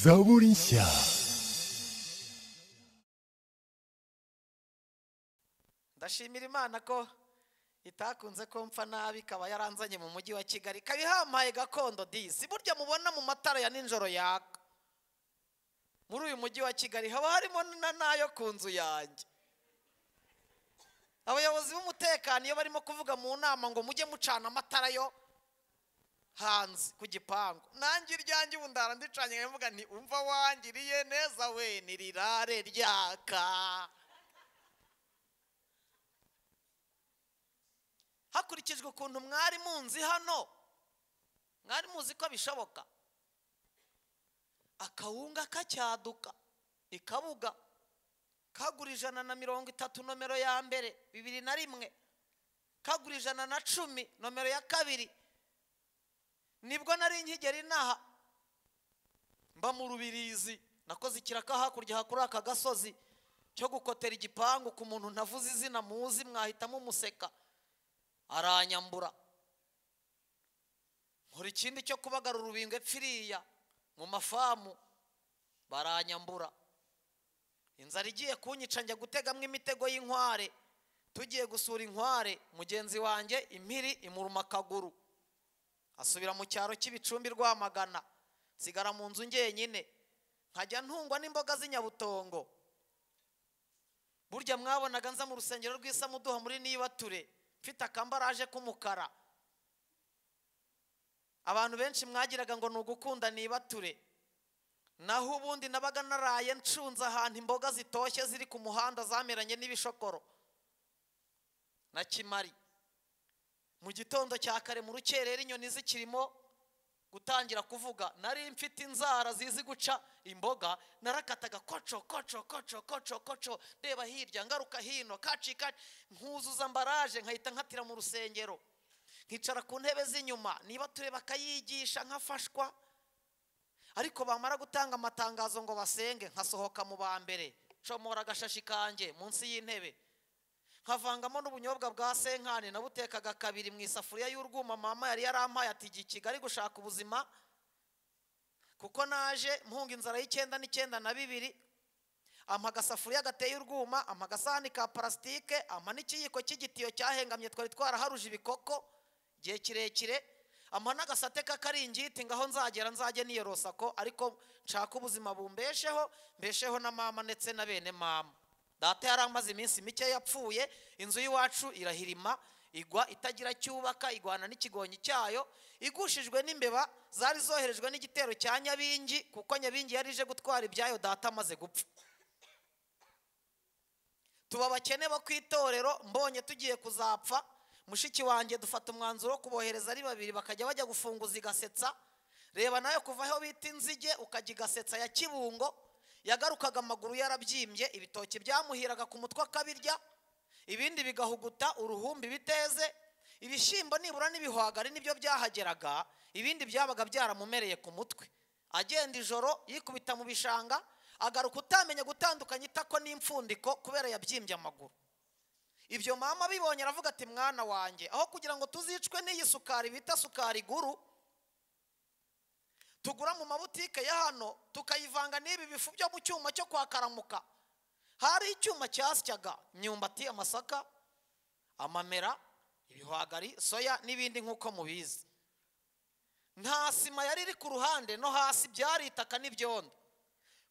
Zaborinsia. ndashimira imana ko itakunze ko mpfa nabi ikaba yaranzanye mu mujyi wa kigali ikaba ihampaye gakondo disi burya mubona mu matara ya nijoro yaka muri uyu mujyi wa kigali haba harimo na n'ayo ku nzu yanjye abayobozi b'umutekano iyo barimo kuvuga mu nama ngo mujye mucana amatara yo hanze ku gipangu nanjye iryanjye ubu ndara ndicanye nkavuga nti umva wangiriye neza we ni rirare ryaka hakurikijwe ukuntu mwari munzi hano mwari muzi ko bishoboka akawunga kacyaduka ikabuga kagura ijana na mirongo itatu nomero ya mbere bibiri na rimwe kagura ijana na cumi nomero ya kabiri nibwo nari nkigera inaha mba mu rubirizi nakoze ikiraka hakurya hakuri aka gasozi cyo gukotera igipangu ku muntu ntavuze izina muzi mwahita mumuseka aranyambura nkora ikindi cyo kubagara urubingo epfiriya mu mafamu baranyambura inzara igiye kunyica njya gutegamo imitego y'inkware tugiye gusura inkware mugenzi wanjye impiri imuruma akaguru asubira mu cyaro cy'ibicumbi rwamagana nsigara mu nzu ngenyine nkajya ntungwa n'imboga z'inyabutongo burya mwabonaga nza mu rusengero rw'isamuduha muri nibature mfite akambaraje k'umukara abantu benshi mwagiraga ngo ni ugukunda nibature naho ubundi nabaga naraye ncunze ahantu imboga zitoshye ziri ku muhanda zameranye n'ibishokoro na kimari mu gitondo cya kare mu rukerera inyoni zikirimo gutangira kuvuga nari mfite inzara zizi guca imboga narakataga koco koco koco koco koco reba hirya ngaruka hino kaci kaci nkuzuza ambaraje nkahita nkatira mu rusengero nkicara ku ntebe z'inyuma niba tureba akayigisha nkafashwa ariko bamara gutanga amatangazo ngo basenge nkasohoka mu ba mbere comora agashashi kanjye munsi y'intebe nkavangamo n'ubunyobwa bwa senkani nabutekaga kabiri mu isafuriya y'urwuma mama yari yarampaye ati igihe kigali gushaka ubuzima kuko naje mpunga inzara y'icyenda n'icyenda na bibiri ampa agasafuriya gateye urwuma ampa agasahani ka parasitike ampa n'ikiyiko cy'igitiyo cyahengamye twari twaraharuje ibikoko igihe kirekire ampa n'agasate k'akaringiti ngaho nzagera nzajye niyorosa ko ariko nshaka ubuzima bumbesheho mbesheho na mama ndetse na bene mama data yari amaze iminsi mike yapfuye inzu y'iwacu irahirima igwa itagira cyubaka igwana n'ikigonyi cyayo igushijwe n'imbeba zari zoherejwe n'igitero cya nyabingi kuko nyabingi yari ije gutwara ibyayo data amaze gupfa tuba abakene bo ku itorero mbonye tugiye kuzapfa mushiki wanjye dufata umwanzuro wo kubohereza ari babiri bakajya bajya gufunguza igasetsa reba nayo kuva aho bita inzige ukajya igasetsa ya kibungo yagarukaga amaguru yarabyimbye ibitoki byamuhiraga ku mutwe akabirya ibindi bigahuguta uruhumbi biteze ibishyimbo nibura n'ibihwagari nibyo byahageraga ibindi byabaga byaramumereye ku mutwe agenda ijoro yikubita mu bishanga agaruka utamenya gutandukanya itako n'imfundiko kubera yabyimbye amaguru ibyo mama bibonye aravuga ati mwana wanjye aho kugira ngo tuzicwe n'iyi sukari bita sukari guru tugura mu mabutike ya hano tukayivanga n'ibi bifu byo mu cyuma cyo kwa karamuka hari icyuma cyasyaga imyumbati amasaka amamera ibihwagari soya n'ibindi nk'uko mubizi nta sima yari iri ku ruhande no hasi byari itaka n'ibyondo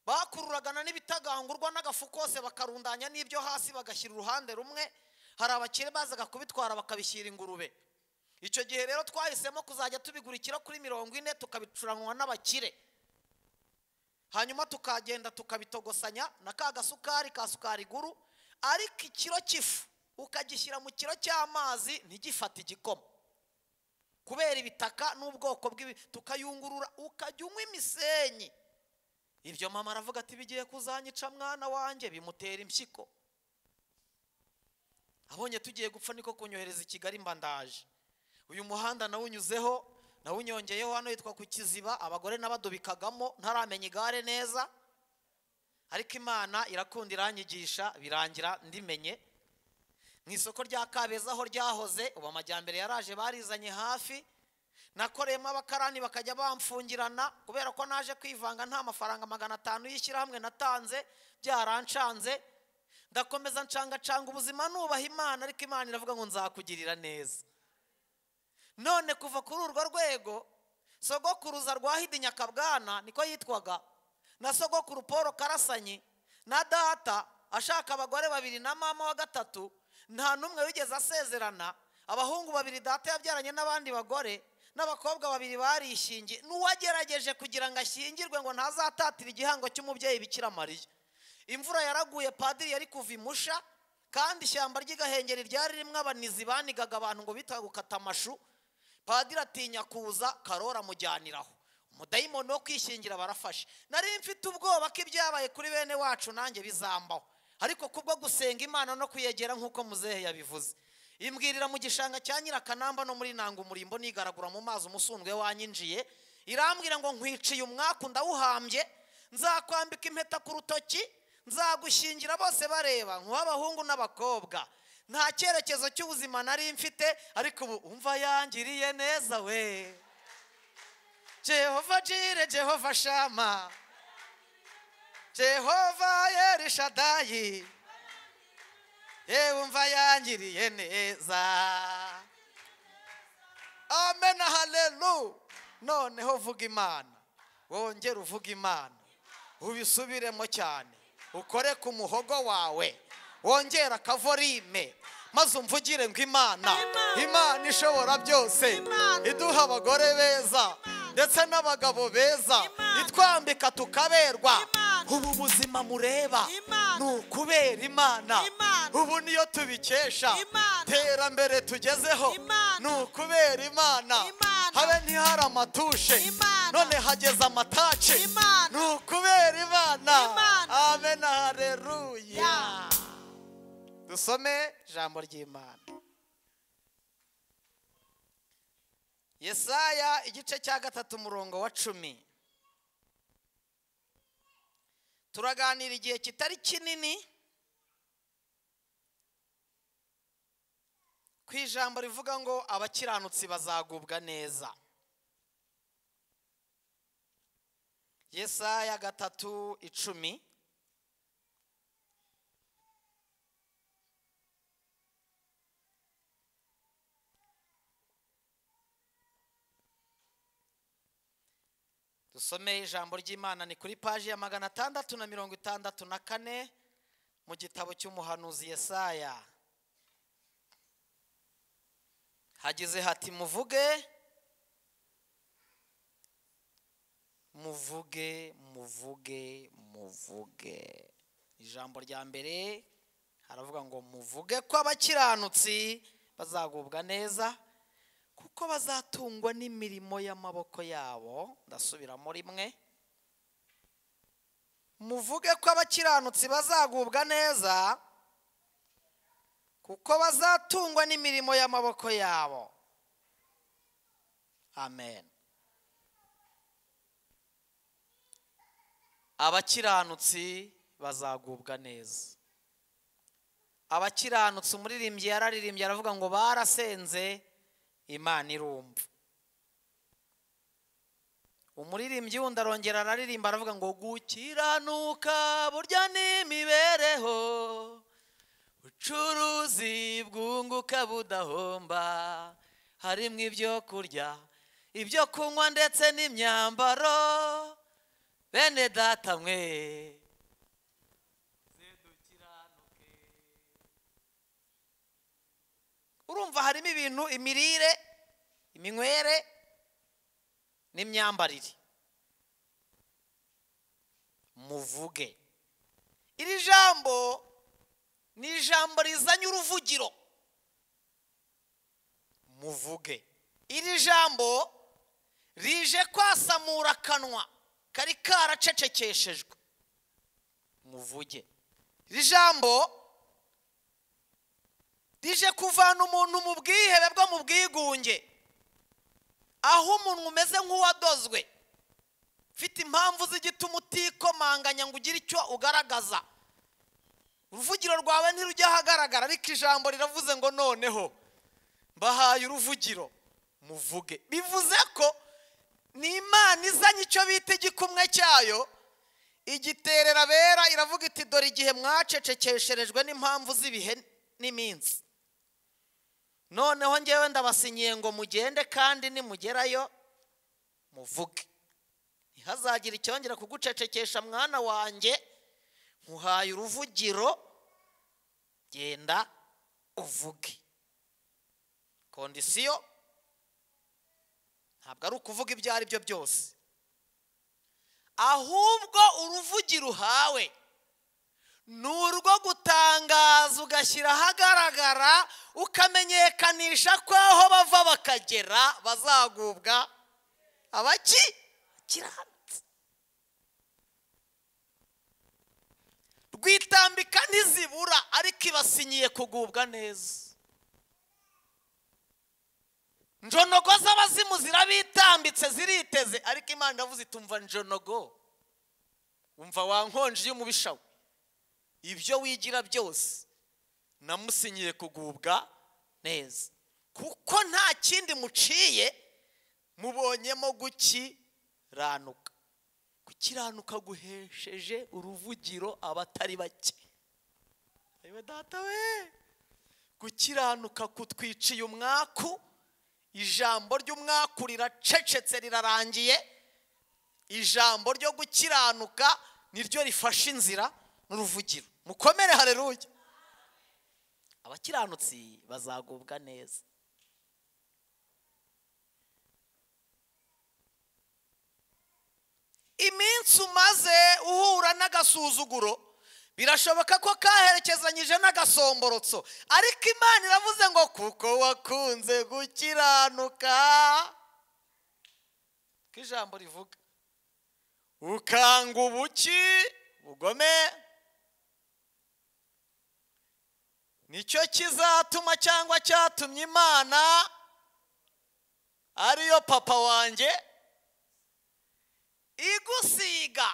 bakururagana n'ibitagangurwa n'agafu kose bakarundanya n'ibyo hasi bagashyira uruhande rumwe hari abakire bazaga kubitwara bakabishyira ingurube icyo gihe rero twahisemo kuzajya tubigurikira kuri mirongo ine tukabicuranywa n'abakire hanyuma tukagenda tukabitogosanya na ka gasukari ka sukari iguru ariko ikiro cy'ifu ukagishyira mu kiro cy'amazi ntigifate igikoma kubera ibitaka n'ubwoko bw'ibi tukayungurura ukajya unywa imisenyi ibyo mama aravuga ati bigiye kuzanyica mwana wanjye bimutera impyiko abonye tugiye gupfa niko kunyohereza i kigali mbandaje uyu muhanda nawunyuzeho nawunyongeyeho hano yitwa ku kiziba abagore n'abadubikagamo ntaramenya igare neza ariko imana irakunda iranyigisha birangira ndimenye mu isoko rya kabeza aho ryahoze ubu amajyambere yaraje barizanye hafi nakoreyemo abakarani bakajya bamfungirana kubera ko naje kwivanga nta mafaranga magana atanu y'ishyirahamwe natanze byarancanze ndakomeza ncangacanga ubuzima nubaha imana ariko imana iravuga ngo nzakugirira neza none kuva kuri urwo rwego sogokuruza rwa hidi nyakabwana niko yitwaga na sogokuru paul karasanyi na data ashaka abagore babiri na mama wa gatatu nta n'umwe wigeze asezerana abahungu babiri data yabyaranye n'abandi bagore n'abakobwa babiri barishingiye n'uwagerageje kugira ngo ashyingirwe ngo ntazatatire igihango cy'umubyeyi bikira mariya imvura yaraguye padiri yari kuva imusha kandi ishyamba ry'igahengeri ryari ririmo abanizi banigaga abantu ngo bitaga gukata amashu padiri atinya kuza karora amujyaniraho umudayimoni wo kwishingira barafashe nari mfite ubwoba ko ibyabaye kuri bene wacu nanjye bizambaho ariko kubwo gusenga imana no kuyegera nk'uko muzehe yabivuze imbwirira mu gishanga cya nyirakanamba no muri nanga umurimbo nigaragura mu mazi umusundwe wanyinjiye irambwira ngo nkwiciye umwaku ndawuhambye nzakwambika impeta ku rutoki nzagushingira bose bareba nk'uw'abahungu n'abakobwa nta cyerekezo cy'ubuzima nari mfite ariko ubu umva yangiriye neza we jehova jire jehova shama jehova yerishadayi yewe umva yangiriye neza amen halelu noneho vuga imana wongere uvuga imana ubisubiremo cyane ukore ku muhogo wawe wongere akavorime maze umvugire ngo imana imana ishobora byose iduha abagore beza ndetse n'abagabo beza itwambika tukaberwa ubu buzima mureba ni ukubera imana ubu niyo tubikesha terambere tugezeho ni ukubera imana habe ntihari amatushe none hageze amatace ni ukubera imana amen hareruya dusome ijambo ry'imana yesaya igice cya gatatu umurongo wa cumi turaganira igihe kitari kinini ku ijambo rivuga ngo abakiranutsi bazagubwa neza yesaya gatatu icumi dusomeye ijambo ry'imana ni kuri paji ya magana atandatu na mirongo itandatu na kane mu gitabo cy'umuhanuzi yesaya hagize hati muvuge muvuge muvuge muvuge ijambo rya mbere haravuga ngo muvuge ko abakiranutsi bazagubwa neza kuko bazatungwa n'imirimo y'amaboko yabo ndasubiramo rimwe muvuge ko abakiranutsi bazagubwa neza kuko bazatungwa n'imirimo y'amaboko yabo amen abakiranutsi bazagubwa neza abakiranutsi umuririmbyi yararirimbye aravuga ngo barasenze imana irumva umuririmbyi wundi arongera araririmba aravuga ngo gukiranuka burya n'imibereho bucuruzi bwunguka budahomba harimo ibyo kurya ibyo kunywa ndetse n'imyambaro bene data mwe urumva harimo ibintu imirire iminywere n'imyambarire muvuge iri jambo ni ijambo rizanye uruvugiro muvuge iri jambo rije kwasamura akanwa kari karacecekeshejwe muvuge iri jambo rije kuvana umuntu mu bwihebe bwo mu bwigunge aho umuntu umeze nk'uwadozwe ufite impamvu z'igituma utikomanganya ngo ugire icyo ugaragaza uruvugiro rwawe ntirujya ahagaragara ariko ijambo riravuze ngo noneho mbahaye uruvugiro muvuge bivuze ko ni imana izanye icyo bita igikumwe cyayo igiterera bera iravuga iti dore igihe mwacecekesherejwe n'impamvu z'ibihe n'iminsi noneho ngewe ndabasinyiye ngo mugende kandi nimugerayo muvuge ntihazagire icyongera kugucecekesha mwana wanjye nkuhaye uruvugiro genda uvuge kondisiyo ntabwo ari ukuvuga ibyo ari byo byose ahubwo uruvugiro uhawe ni urwo gutangaza ugashyira ahagaragara ukamenyekanisha ko aho bava bakagera bazagubwa abaki kiranutse rwitambika ntizibura ariko ibasinyiye kugubwa neza njonogo z'abazimu zirabitambitse ziriteze ariko imana iravuze itumva njonogo umva wa nkonji y'umubisha we ibyo wigira byose namusinyiye kugubwa neza kuko nta kindi muciye mubonyemo guki ranuka gukiranuka guhesheje uruvugiro abatari bake reba data we gukiranuka kutwiciye umwaku ijambo ry'umwaku riracecetse rirarangiye ijambo ryo gukiranuka niryo rifashe inzira n'uruvugiro mukomere hareruye abakiranutsi bazagubwa neza iminsi umaze uhura n'agasuzuguro birashoboka ko kaherekezanyije n'agasomborotso ariko imana iravuze ngo kuko wakunze gukiranuka ko ijambo rivuga ukanga ubuki bugome nicyo kizatuma cyangwa cyatumye imana ariyo papa wanjye igusiga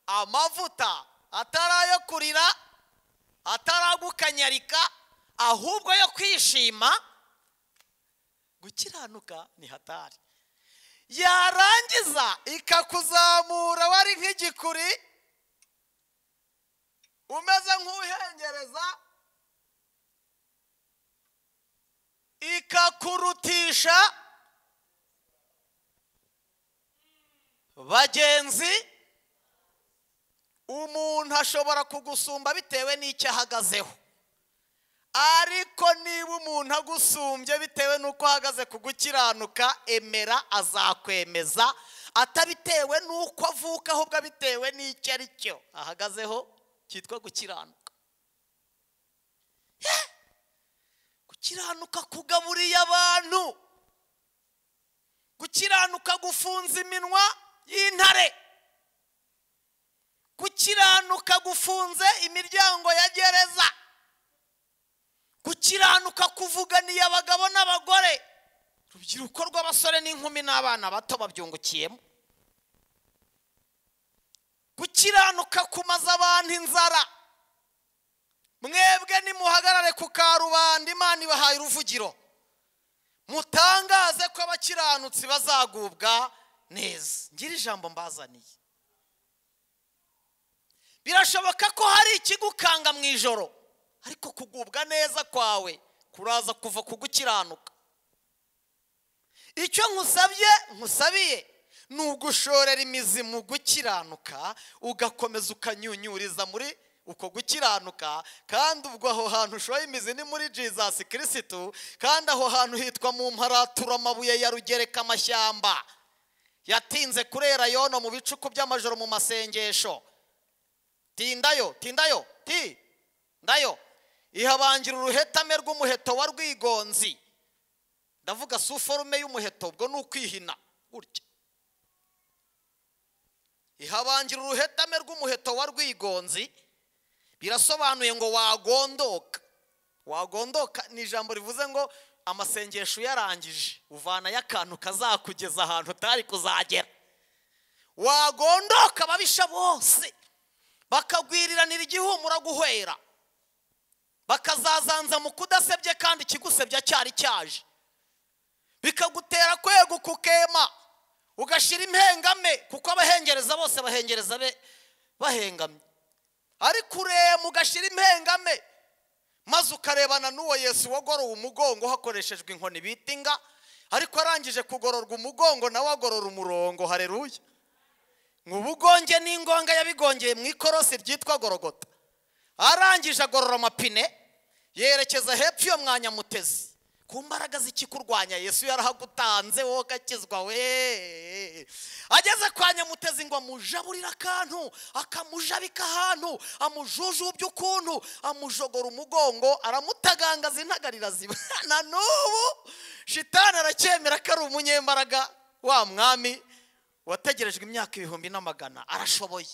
amavuta atari ayo kurira atari agukanyarika ahubwo yo kwishima gukiranuka ni hatari yarangiza ikakuzamura wari nk'igikuri umeze nk'uhengereza ikakurutisha bagenzi umuntu ashobora kugusumba bitewe n'icyo ahagazeho ariko niba umuntu agusumbye bitewe n'uko ahagaze ku gukiranuka emera azakwemeza atabitewe n'uko avuka ahubwo abitewe n'icyo ari cyo ahagazeho cyitwa gukiranuka gukiranuka kugaburiye abantu gukiranuka gufunze iminwa y'intare gukiranuka gufunze imiryango ya gereza gukiranuka kuvuganiye abagabo n'abagore urubyiruko rw'abasore n'inkumi n'abana bato babyungukiyemo gukiranuka kumaza abantu inzara mwebwe nimuhagarare ku karubanda imana ibahaye uruvugiro mutangaze ko abakiranutsi bazagubwa neza ngira ijambo mbazaniye birashoboka ko hari ikigukanga mu ijoro ariko kugubwa neza kwawe kuraza kuva ku gukiranuka icyo nkusabye nkusabiye ni ugushorera imizi mu gukiranuka ugakomeza ukanyunyuriza muri uko gukiranuka kandi ubwo aho hantu ushoye imizi ni muri jizasi kirisitu kandi aho hantu hitwa mu mparatura amabuye ya rugereka amashyamba yatinze kurera yono mu bicuku by'amajoro mu masengesho tindayo tindayo ti ndayo ihabangira uruhetame rw'umuheto wa rwigonzi ndavuga si uforume y'umuheto ubwo ni ukwihina gutya ihabangira uruhetame rw'umuheto wa rwigonzi birasobanuye ngo wagondoka wagondoka ni ijambo rivuze ngo amasengesho uyarangije uvanayo akantu kazakugeza ahantu utari kuzagera wagondoka ababisha bose bakagwiriranira igihumura guhwera bakazazanza mu kudasebye kandi ikigusebya cyari cyaje bikagutera kweguka ukema ugashyira impengame kuko abahengereza bose bahengereza be bahengamye ariko urema ugashyira impengame maze ukarebana n'uwo yesu wagorowe umugongo hakoreshejwe inkoni bita inga ariko arangije kugororwa umugongo nawe agorora umurongo hareruye ubugonge n'ingonga yabigongeye mu ikorosi ryitwa gorogota arangije agorora amapine yerekeza hepfo iyo mwanya mutezi ku mbaraga z'ikikurwanya yesu yarahagutanze wowe ugakizwa we ageze kwa nyamutezi ngo amujaburire akantu akamujabika ahantu amujujubye ukuntu amujogora umugongo aramutagangaza intagarira ziba na n'ubu shitani aracyemera ko ari umunyembaraga wa mwami wategerejwe imyaka ibihumbi n'amagana arashoboye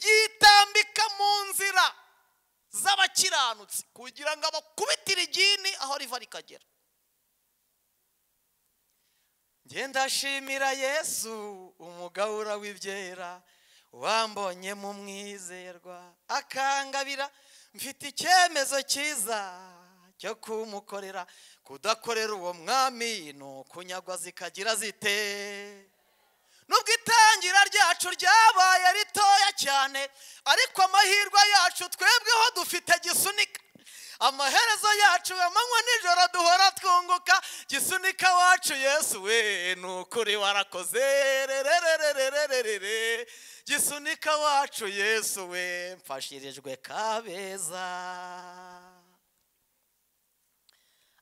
yitambika mu nzira z'abakiranutsi kugira ngo abakubitire igini aho riva rikagera ngenda ndashimira yesu umugabura w'ibyera wambonye mu mwizerwa akangabira mfite icyemezo cyiza cyo kumukorera kudakorera uwo mwami ni ukunyagwa zikagira zite nubwo itangira ryacu ryabaye ritoya cyane ariko amahirwe yacu twebweho dufite gisunika amaherezo yacu amanywa nijoro duhora twunguka gisunika wacu yesu we ni ukuri warakoze rererererererere gisunika wacu yesu we mfashirijwe kabeza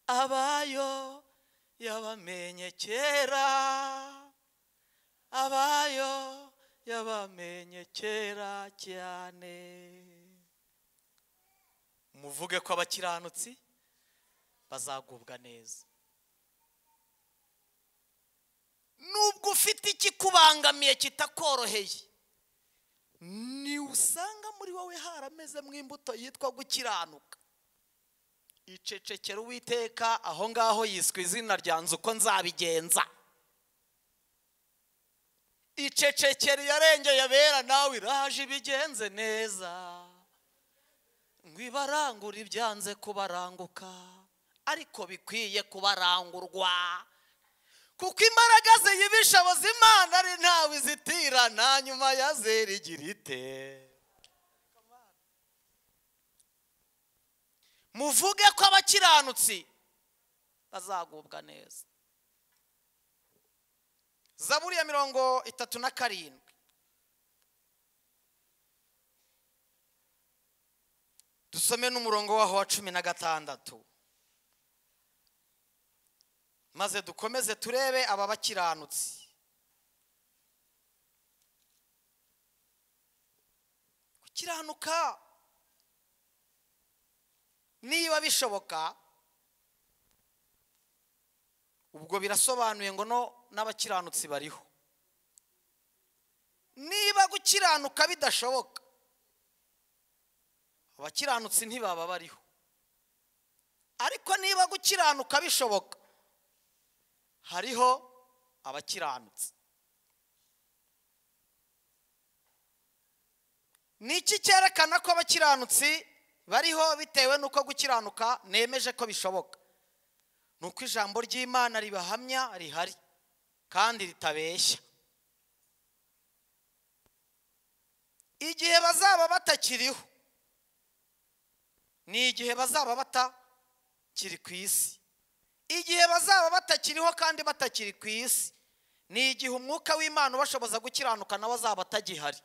abayo yabamenye kera abayo yabamenye kera cyane muvuge ko abakiranutsi bazagubwa neza nubwo ufite ikikubangamiye kitakoroheye usanga muri wowe haramezemo imbuto yitwa gukiranuka icecekera uwiteka aho ngaho yiswe izina ryanze uko nzabigenza icecekera yarengeye abera nawe iraje ibigenze neza ngo ibarangure ibyanze kubaranguka ariko bikwiye kubarangurwa kuko imbaraga ziyibisha Imana ari ntawe izitirana nyuma ya zera igira ite muvuge ko abakiranutsi bazagubwa neza zaburi ya mirongo itatu na karindwi dusome n'umurongo waho wa cumi na gatandatu maze dukomeze turebe aba bakiranutsi gukiranuka niba bishoboka ubwo birasobanuye ngo no n'abakiranutsi bariho niba gukiranuka bidashoboka abakiranutsi ntibaba bariho ariko niba gukiranuka bishoboka hariho abakiranutsi ni iki cyerekana ko abakiranutsi bariho bitewe n'uko gukiranuka nemeje ko bishoboka ni uko ijambo ry'imana ribahamya rihari kandi ritabeshya igihe bazaba batakiriho ni igihe bazaba batakiri ku isi igihe bazaba batakiriho kandi batakiri ku isi ni igihe umwuka w'imana ubashoboza gukiranuka nawe azaba atagihari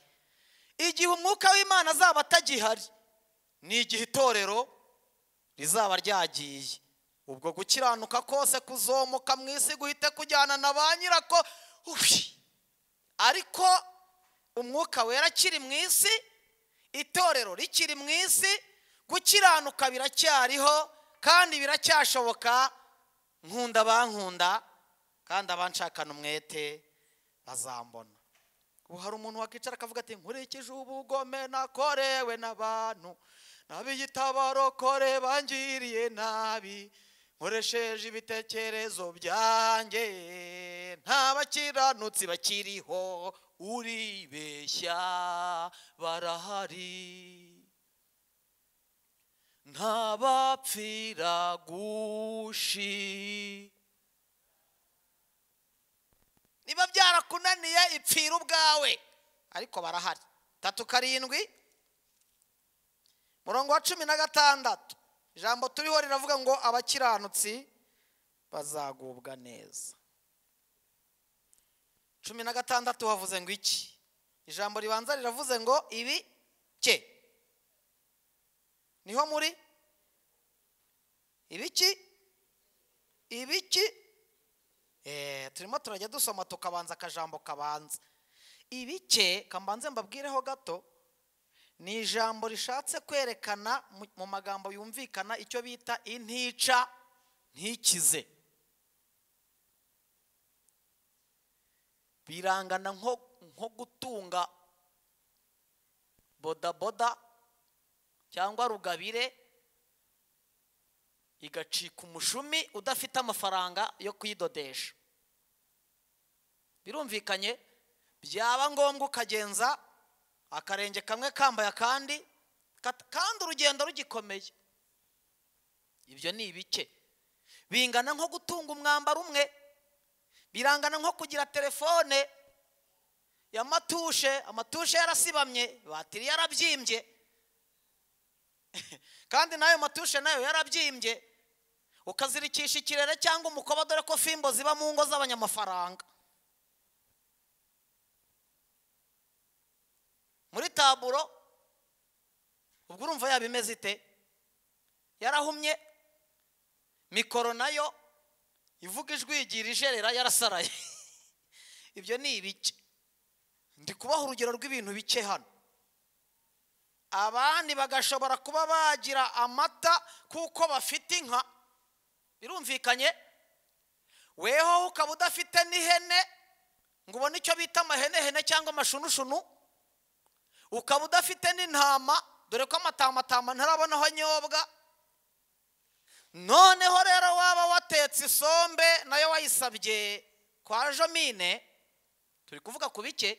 igihe umwuka w'imana azaba atagihari ni igihe itorero rizaba ryagiye ubwo gukiranuka kose kuzomuka mu isi guhite kujyana na ba nyirako ariko umwuka wera akiri mu isi itorero rikiri mu isi gukiranuka biracyariho kandi biracyashoboka nkunda bankunda kandi abanshakana umwete bazambona ubu hari umuntu wakicara akavuga ati nkurikije ubugome nakorewe n'abantu n'ab'igitabarokore bangiriye nabi nkoresheje ibitekerezo byanjye nta bakiranutsi bakiriho uribeshya barahari ntabapfira gushi niba byarakunaniye ipfira ubwawe ariko barahari tatu karindwi murongo wa cumi na gatandatu ijambo turiho riravuga ngo abakiranutsi bazagubwa neza cumi na gatandatu havuze ngo iki ijambo ribanza riravuze ngo ibi ke niho muri ibiki ibiki Eh, turimo turajya dusoma tukabanza akajambo kabanza ibike kambanze mbabwireho gato ni ijambo rishatse kwerekana mu- mu magambo yumvikana icyo bita intica ntikize birangana nko nko gutunga bodaboda cyangwa rugabire igacika umushumi udafite amafaranga yo kuyidodesha birumvikanye byaba ngombwa ukagenza akarenge kamwe kambaye akandi kat- kandi urugendo rugikomeye ibyo ni ibike bingana nko gutunga umwambaro umwe birangana nko kugira telefone ya matushe amatushe yarasibamye batiri yarabyimbye kandi n'ayo matushe nayo yarabyimbye ukazirikisha ikirere cyangwa umukoba dore ko fimbo ziba mu ngo z'abanyamafaranga muri taburo ubwo urumva yaba imeze ite yarahumye mikoro nayo ivuga ijwi igira ijerera yarasaraye ibyo ni ibike ndi kubaha urugero rw'ibintu bike hano abandi bagashobora kuba bagira amata kuko bafite inka birumvikanye weho ukaba udafite n'ihene ngo ubone icyo bita amahenehene cyangwa amashunushunu ukaba udafite n'intama dore ko amatamatama ntarabona aho anyobwa noneho rero waba watetse isombe nayo wayisabye kwa jomine turi kuvuga ku bike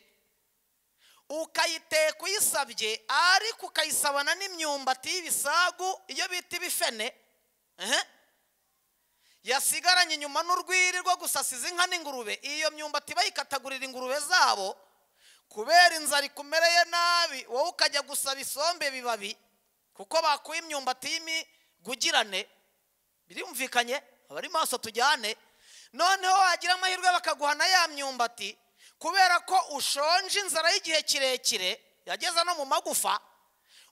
ukayiteka uyisabye ariko ukayisabana n'imyumbati y'ibisagu iyo bita ibifene ehe, yasigaranye inyuma n'urwiri rwo gusasiza inka n'ingurube iyo myumbati bayikatagurira ingurube zabo kubera inzara ikumereye nabi wowe ukajya gusaba isombe bibabi kuko bakuye imyumbati y'imigugirane birumvikanye abari maso tujyane noneho wagira amahirwe bakaguhana ya myumbati kubera ko ushonje inzara y'igihe kirekire yageza no mu magufa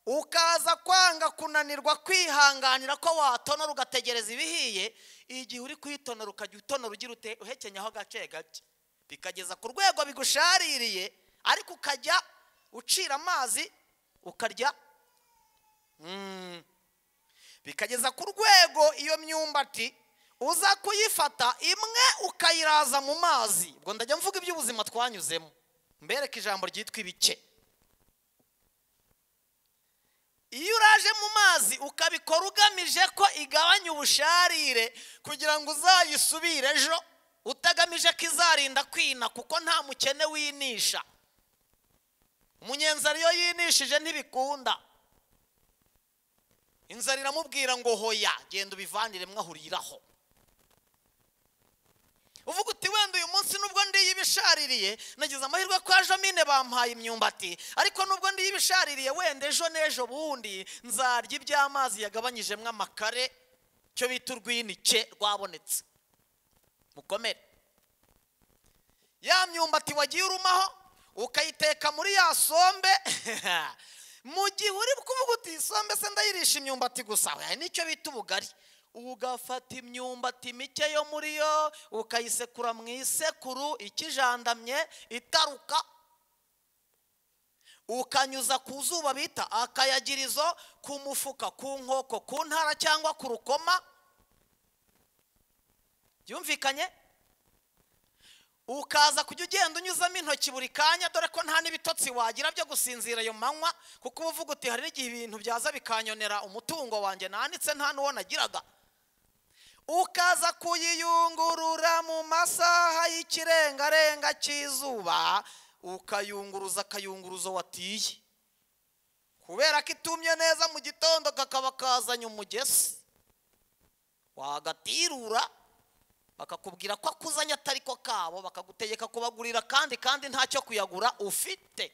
ukaza kwanga kunanirwa kwihanganira ko watonora ugategereza ibihiye igihe uri kuyitonora ukajya utonora ugira ute uhekenyaho agace gake bikageza ku rwego bigushaririye ariko ukajya ucira amazi ukarya Mm. bikageza ku rwego iyo myumbati uza kuyifata imwe ukayiraza mu mazi ubwo ndajya mvuga iby'ubuzima twanyuzemo mbereke ijambo ryitwa ibice iyo uraje mu mazi ukabikora ugamije ko igabanya ubusharire kugira ngo uzayisubire ejo utagamije ko izarinda kwina kuko nta mukene winisha umunyenzara iyo yinishije ntibikunda inzara iramubwira ngo hoya genda ubivanire mwahuriraho uvuga uti wenda uyu munsi nubwo ndiyibishaririye nagize amahirwe ko ejo mine bampaye imyumbati ariko nubwo ndiyibishaririye wenda ejo n'ejo bundi nzarya iby'amazi yagabanyijemo amakare cyo bita urwinike rwabonetse mukomere ya myumbati wagiye urumaho ukayiteka muri ya sombe mu gihe uri kuvuga uti sombe se ndayirisha imyumbati gusa oya, nicyo bita ubugari ugafata imyumbati mike yo muri yo ukayisekura mu isekuru ikijandamye itaruka ukanyuza ku zuba bita akayagirizo ku mufuka ku nkoko ku ntara cyangwa ku rukoma byumvikanye ukaza kujya ugenda unyuzamo intoki buri kanya dore ko nta n'ibitotsi wagira byo gusinzira ayo manywa kuko uba uvuga uti hari n'igihe ibintu byaza bikanyonera umutungo wanjye nanitse nta n'uwo nagiraga ukaza kuyiyungurura mu masaha y'ikirengarenga cy'izuba ukayunguruza akayunguruzo watiye kubera ko itumye neza mu gitondo kakaba kazanye umugesi wagatirura bakakubwira ko akuzanye atari ko kabo bakagutegeka kubagurira kandi kandi ntacyo kuyagura ufite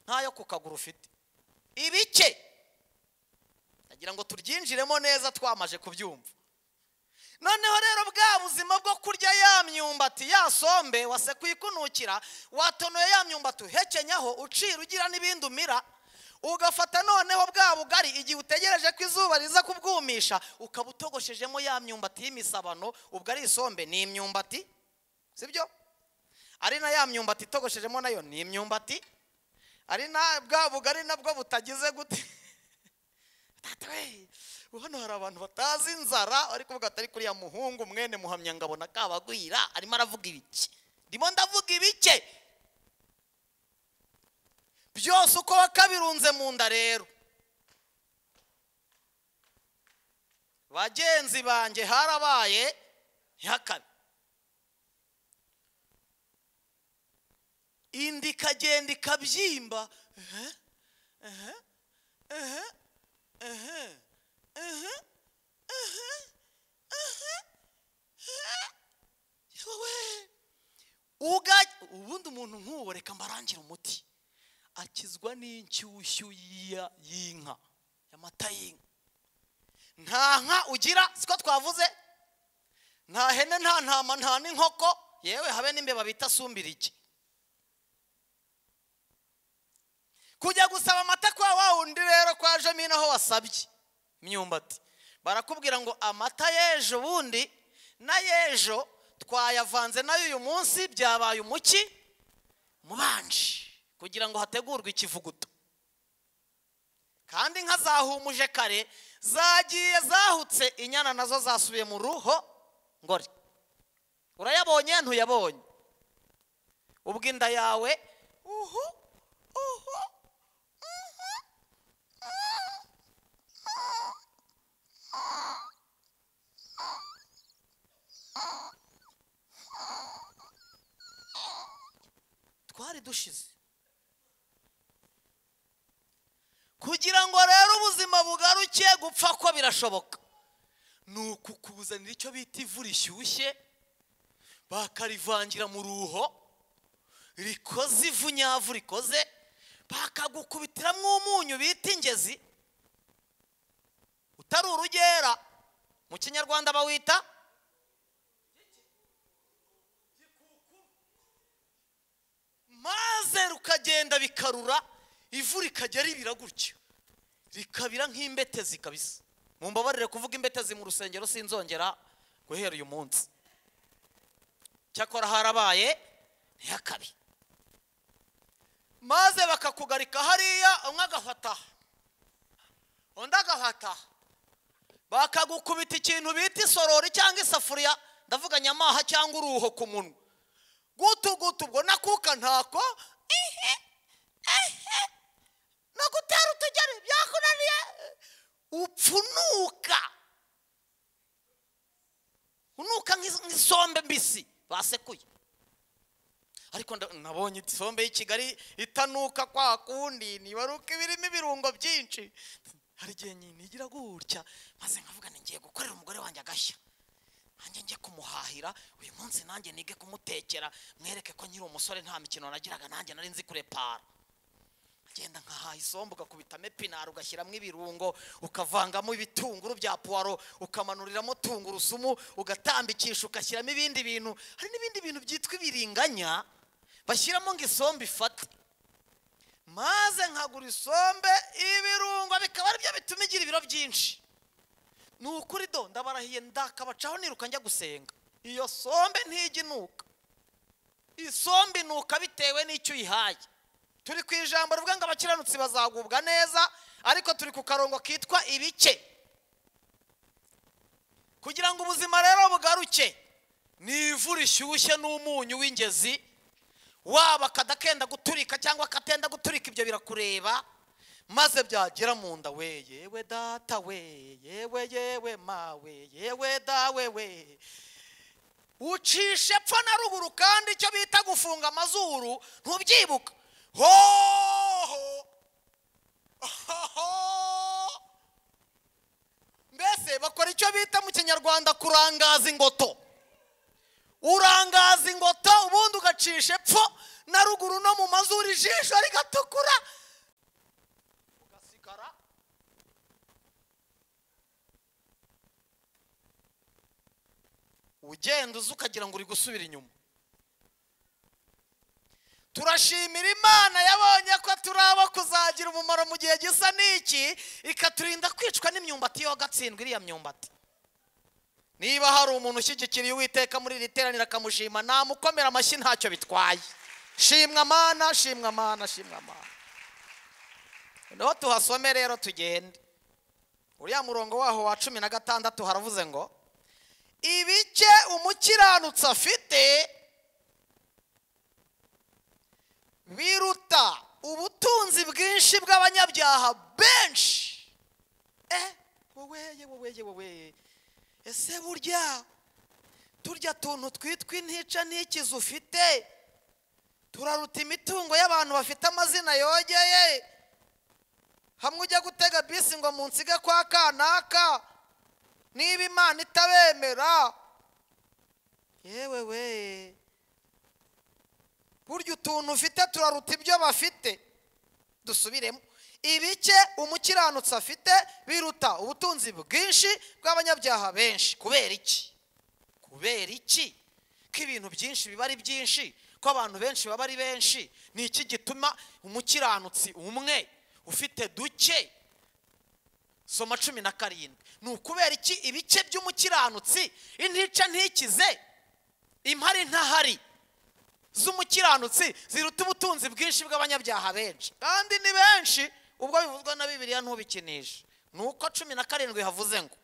ntayo kukagura ufite ibike nagira ngo turyinjiremo neza twamaje kubyumva noneho rero bwa buzima bwo kurya ya myumbati ya sombe wase kuyikunukira watonoye ya myumbati uhekenyaho ucira ugira n'ibindi umira ugafata noneho bwa bugari igihe utegereje ko izuba riza kubwumisha ukaba utogoshejemo ya myumbati y'imisabano ubwo ari isombe ni imyumbati sibyo ari na ya myumbati itogoshejemo nayo ni imyumbati ari na bwa bugari nabwo butagize gute hano hari abantu batazi inzara ariko kuvuga atari kuriya muhungu mwene muhamyangabo na kabagwira arimo aravuga ibiki ndimo ndavuga ibike byose uko wakabirunze mu nda rero bagenzi banjye harabaye ntihakabe inda ikagenda ikabyimba ubundi umuntu nk'uwo reka mbarangire umuti akizwa n'inshyushyu y'inka y'amata y'inka nta nka ugira siko twavuze nta hene nta ntama nta n'inkoko yewe habe n'imbeba bita sumbirike kujya gusaba amata kwa wa wundi rero kwajemo inaho wasabye imyumbati barakubwira ngo amata y'ejo bundi na y'ejo twayavanze nayo uyu munsi byabaye umuki mubanje kugira ngo hategurwe ikivuguto kandi inka zahumuje kare zagiye zahutse inyana nazo zasubiye mu ruho ngore urayabonye ntuyabonye ubwo inda yawe uhu uhu twari dushize kugira ngo rero ubuzima bugaruke gupfa ko birashoboka ni ukukuzanira icyo bita ivu rishyushye bakarivangira mu ruho rikoze ivu nyavu rikoze bakagukubitiramo umunyu bita ingezi utari urugera mu kinyarwanda bawita maze rukagenda bikarura ivu rikajya ribira gutyo rikabira nk'imbetezi kabisa mumbabarire kuvuga imbetezi mu rusengero sinzongera guhera uyu munsi cyakora harabaye ntihakabe maze bakakugarika hariya umwe agafata undi agafata bakagukubita ikintu bita isorori cyangwa isafuriya ndavuga nyamaha cyangwa uruho ku munwa gutu gutu ubwo nakuka ntako ihe ihe no gutera utugeni byakunaniye upfunuka unuka nk'isombe mbisi basekuye ariko nabonye isombe y'i kigali itanuka kwa kundi ntibaruka ibirimo ibirungo byinshi hari igihe nigira gutya maze nkavuga ngiye gukorera umugore wanjye agashya nanjye njye kumuhahira uyu munsi nanjye nige kumutekera mwereke ko nkiri umusore nta mikino nagiraga nanjye nari nzi kurepara agenda nkahaha isombe ugakubitamo epinari ugashyiramo ibirungo ukavangamo ibitunguru bya puwaro ukamanuriramo tungurusumu ugatambikisha ugashyiramo ibindi bintu hari n'ibindi bintu byitwa ibiringanya bashyiramo ngo isombe ifate maze nkagura isombe ibirungo bikaba aribyo bituma igira ibiro byinshi ni ukuri do ndabarahiye ndakabacaho niruka njya gusenga iyo sombe ntijya inuka isombe inuka bitewe n'icyo uyihaye turi ku ijambo rivuga ngo abakiranutsi bazagubwa neza ariko turi ku karongo kitwa ibice kugira ngo ubuzima rero bugaruke ni ivu rishyushye n'umunyu w'ingezi waba akadakenda guturika cyangwa akatenda guturika ibyo birakureba maze byagera mu nda we yewe data we yewe yewe mawe yewe dawe we ucishe epfo na ruguru kandi icyo bita gufunga amazuru ntubyibuka hoho mbese bakora icyo bita mu kinyarwanda kurangaza ingoto urangaza ingota ubundi ugacisha epfo na ruguru no mu mazuru ijisho rigatukura ugasigara ugenda uza ukagira ngo uri gusubira inyuma turashimira imana yabonye ko turaba kuzagira umumaro mu gihe gisa n'iki ikaturinda kwicwa n'imyumbati y'agatsindwa iriya myumbati niba hari umuntu ushyigikiriye uwiteka muri iri teraniro akamushima namukomera amashyi ntacyo bitwaye shimwa amana shimwa amana shimwa amana niho tuhasome rero tugende uriya murongo waho wa cumi na gatandatu haravuze ngo ibike umukiranutsi afite biruta ubutunzi bwinshi bw'abanyabyaha benshi eh woweye woweye woweye ese burya turya tuntu twitwa intica ntikizi ufite turaruta imitungo y'abantu bafite amazina yogeye hamwe ujya gutega bisi ngo munsige kwa kanaka niba imana itabemera yewe we burya utuntu ufite turaruta ibyo bafite dusubiremo ibike umukiranutsi afite biruta ubutunzi bwinshi bw'abanyabyaha benshi kubera iki kubera iki ko ibintu byinshi biba ari byinshi ko abantu benshi baba ari benshi ni iki gituma umukiranutsi umwe ufite duke soma cumi na karindwi ni ukubera iki ibice by'umukiranutsi intica ntikize impari ntahari z'umukiranutsi ziruta ubutunzi bwinshi bw'abanyabyaha benshi kandi ni benshi ubwo bivuzwa na bibiliya ntubikinishe ni uko cumi na karindwi havuze ngo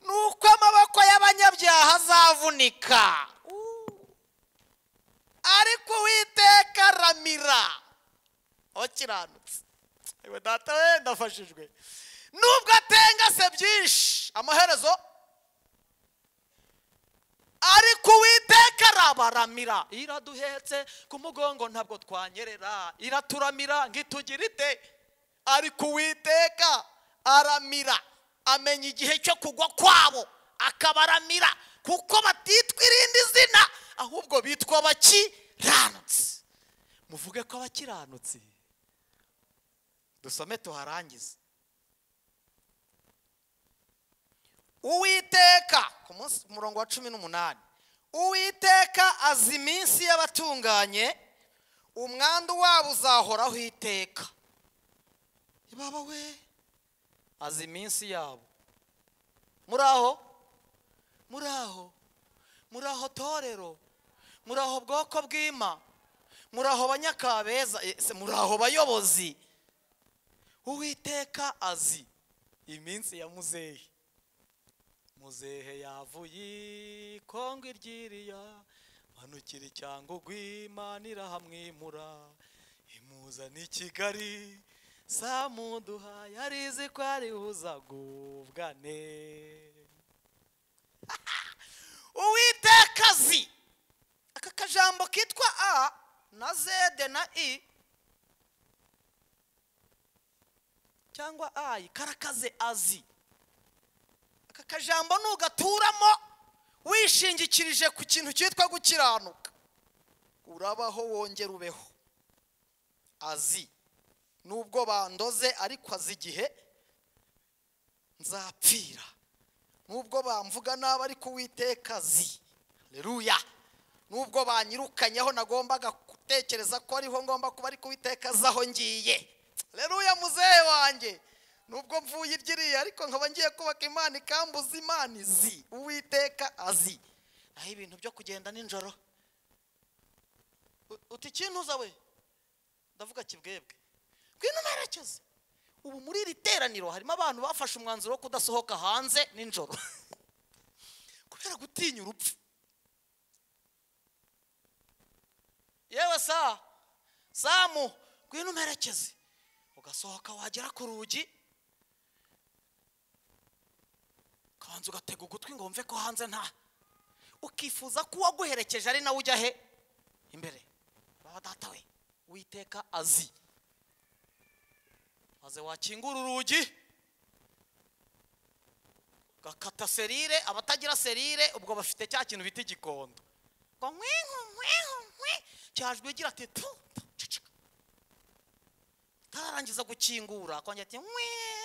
ni uko amaboko y'abanyabyaha azavunika ariko uwiteka ramira wakiranutse yewe data we ndafashijwe nubwo atengase byinshi amaherezo ariko uwiteka arabaramira iraduhetse ku mugongo ntabwo twanyerera iraturamira ngo itugire ite ariko uwiteka aramira amenya igihe cyo kugwa kwabo akabaramira kuko batitwa irindi zina ahubwo bitwa abakiranutsi muvuge ko abakiranutsi dusome tuharangize uwiteka ku munsi ku murongo wa cumi n'umunani uwiteka azi iminsi y'abatunganye umwandu wabo uzahoraho iteka baba we azi iminsi yabo muri aho muri aho muri aho torero muri aho bwoko bw'ima muri aho banyakabeza ese muri aho bayobozi uwiteka azi iminsi ya muzehe muzehe yavuye kongo iryiriya manukira icyango rw'imana irahamwimura imuzana i kigali samuduha yarizi ko aribuza gubwane uwiteka azi aka kajambo kitwa a na zede na i cyangwa ayi karakaze azi aka kajambo nugaturamo wishingikirije ku kintu cyitwa gukiranuka urabaho wongera ubeho azi nubwo bandoze ariko azi igihe nzapfira nubwo bamvuga nabi ariko uwiteka azi reruya nubwo banyirukanyeho nagombaga gutekereza ko ariho ngomba kuba ariko uwiteka azi aho ngiye reruya muzehe wanjye nubwo mvuye iryiriya ariko nkaba ngiye kubaka imana ikambuza imana izi uwiteka azi naho ibintu byo kugenda nijoro uti ikintuza we ndavuga kibwebwe ngwino nerekeze ubu muri iri teraniro harimo abantu bafashe umwanzuro wo kudasohoka hanze nijoro kubera gutinya urupfu yewe sa samu ngwino nerekeze ugasohoka wagera ku rugi ukabanza ugatega ugutwi ngo wumve ko hanze nta ukifuza ko uwaguherekeje ari nawe ujya he imbere baba data we witeka azi maze wakingura urugi gakata serire abatagira serire ubwo bafite cya kintu bita igikondo ngo nkwenku nkwenku nkwe cyajwe igira ati tu tu, cicika tararangiza gukingura akongera ati nkwe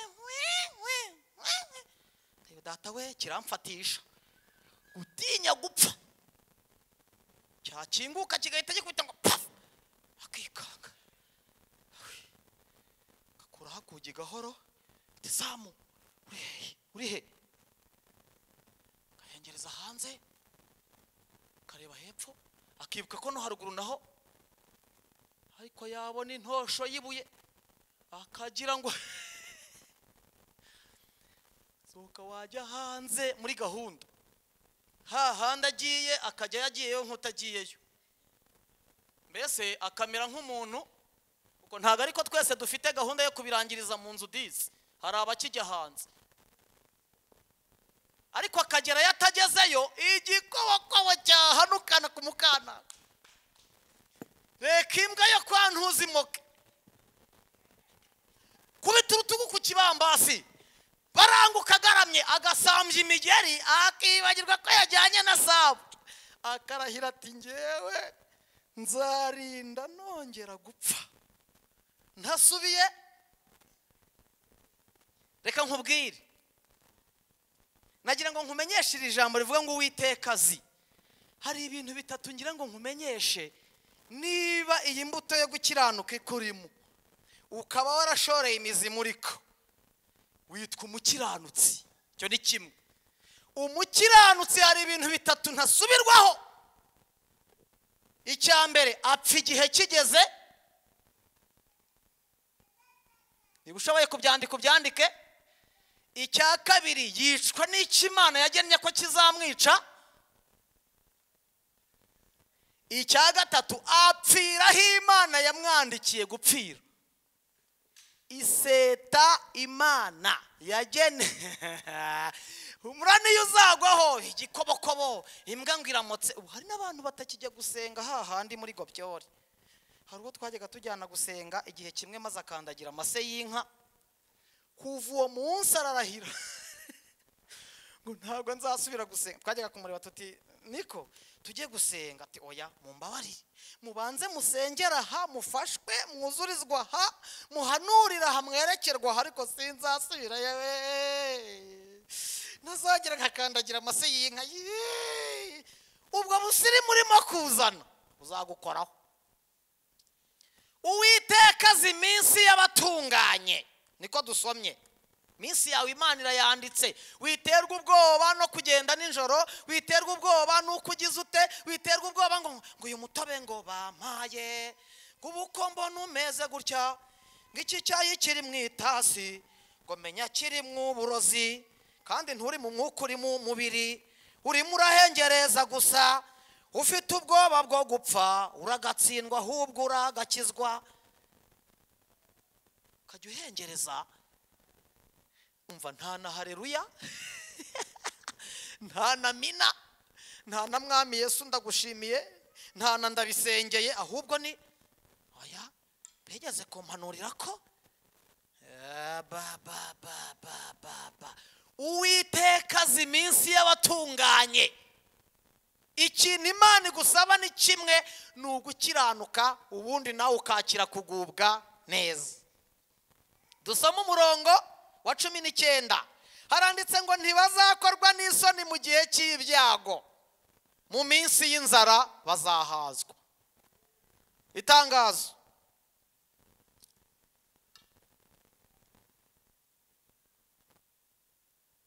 nkwe nkwe nkwe nkwe Ndeba, data we kiramfatisha gutinya gupfa cyakinguka kigahita gikubita ngo pafu akikanga gakuraho akugi gahoro ati zamu uri hehe uri he gahengereza hanze kareba hepfo akibuka ko no haruguru naho ariko yabona intosho y'ibuye akagira ngo sohoka wajya hanze muri gahunda hahandi agiye akajya yagiyeyo nk'utagiyeyo mbese akamera nk'umuntu ubwo ntabwo ariko twese dufite gahunda yo kubirangiriza mu nzu dizi hari abakijya hanze ariko akagera yo atagezeyo igikobokobo cyahanukana ku mukana reka imbwa yo kwa ntuzimoke kubita urutugu ku kibambasi baranguka agaramye agasambya imigeri akibagirwa ko yajyanye na sabu akarahira ati ngewe nzarinda nongera gupfa ntasubiye reka nkubwire nagira ngo nkumenyeshe iri jambo rivuga ngo uwiteka azi hari ibintu bitatu ngira ngo nkumenyeshe niba iyi mbuto yo gukiranuka ikurimo ukaba warashoreye imizi muri ko witwa umukiranutsi icyo ni kimwe umukiranutsi hari ibintu bitatu ntasubirwaho icya mbere apfa igihe kigeze niba ushoboye kubyandika ubyandike icya kabiri yicwa n'ikimana yagennye ko kizamwica icya gatatu apfiraho imana yamwandikiye gupfira iseta imana yagene umurani iyo uzagwaho igikobokobo imbwa ngo iramutse ubu hari n'abantu batakijya gusenga hahandi muri gobyori hari uwo twajyaga tujyana gusenga igihe kimwe maze akandagira amase y'inka kuva uwo munsi ararahira ngo ntabwo nzasubira gusenga twajyaga kumureba tuti niko tujye gusenga ati oya mumbabarire mubanze musengera aha mufashwe mwuzurizwa aha muhanurira aha mwerekerwa aha ariko sinzasubira yewe ntazagera nkakandagira amase y'inka yee! ubwo busirimu urimo kuzana uzagukoraho uwiteka azi iminsi y'abatunganye niko dusomye iminsi yawe imana irayanditse witerwa ubwoba no kugenda nijoro witerwa ubwoba n'uko ugize ute witerwa ubwoba ngo ngo uyu mutobe ngo bampaye ngo ubu uko mbona umeze gutya ngo iki cyayi kiri mu itasi ngo menya kiri mu burozi kandi nturi mu mwuka uri mu mubiri urimo urahengereza gusa ufite ubwoba bwo gupfa uragatsindwa ahubwo uragakizwa ukajya uhengereza umva nta na hareruya nta na mina nta na mwami yesu ndagushimiye nta na ndabisengeye ahubwo ni oya bigeze kumpanurira ko Eh, ba ba ba ba ba ba uwiteka azi iminsi y'abatunganye ikintu imana igusaba ni kimwe ni ugukiranuka ubundi nawe ukakira kugubwa neza dusome umurongo wa cumi n'icyenda haranditse ngo ntibazakorwa n'isoni mu gihe cy'ibyago mu minsi y'inzara bazahazwa itangazo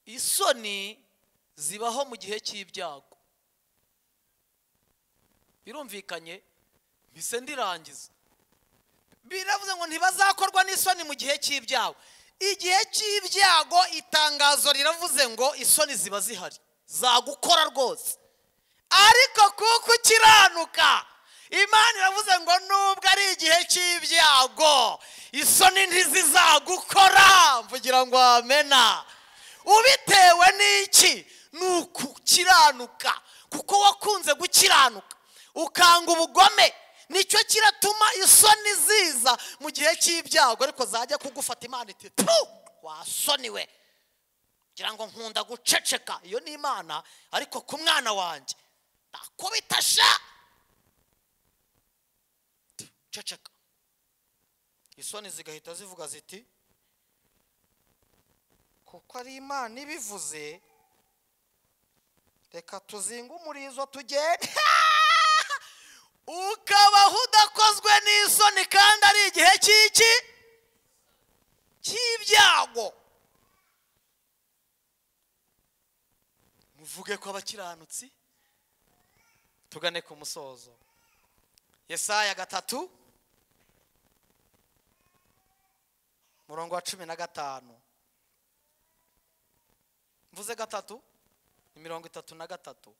isoni zibaho mu gihe cy'ibyago birumvikanye mbise ndirangiza biravuze ngo ntibazakorwa n'isoni mu gihe cy'ibyago igihe cy'ibyago itangazo riravuze ngo isoni ziba zihari zagukora rwose ariko kuko ukiranuka imana iravuze ngo nubwo ari igihe cy'ibyago isoni ntizizagukora mvugira ngo wamena ubitewe n'iki ni ukukiranuka kuko wakunze gukiranuka ukanga ubugome nicyo kiratuma isoni ziza mu gihe cy'ibyago ariko zajya kugufata imana iti tu wasoni we ngira ngo nkunda guceceka iyo ni imana ariko ku mwana wanjye nakubita sha ceceka isoni zigahita zivuga ziti kuko ari imana ibivuze reka tuzinge umurizo tugende ukabaho udakozwe n'isoni kandi ari igihe cy'iki cy'ibyago muvuge ko abakiranutsi tugane ku musozo yesaya gatatu murongo wa cumi na gatanu mvuze gatatu ni mirongo itatu na gatatu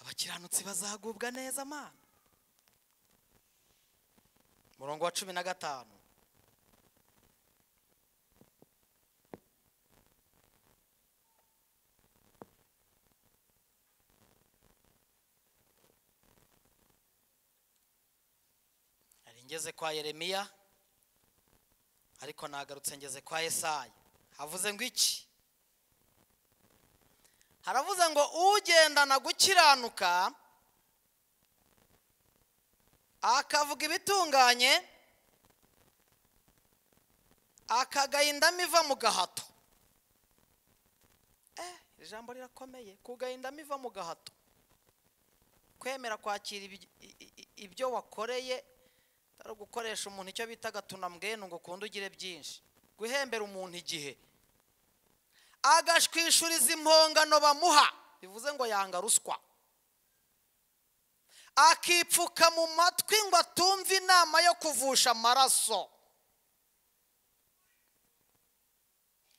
abakiranutsi bazagubwa neza mana murongo wa cumi na gatanu nari ngeze kwa yeremiya ariko nagarutse ngeze kwa yesaya havuze ngo iki haravuze ngo ugendana gukiranuka akavuga ibitunganye akagaya indama iva mu gahato eh iri jambo rirakomeye kugaya indama iva mu gahato kwemera kwakira ibi- i- i- ibyo wakoreye atari ugukoresha umuntu icyo bita agatunambwenu ngo ukunde ugire byinshi guhembera umuntu igihe agashwishuriza impongano bamuha bivuze ngo yanga ruswa akipfuka mu matwi ngo atumve inama yo kuvusha amaraso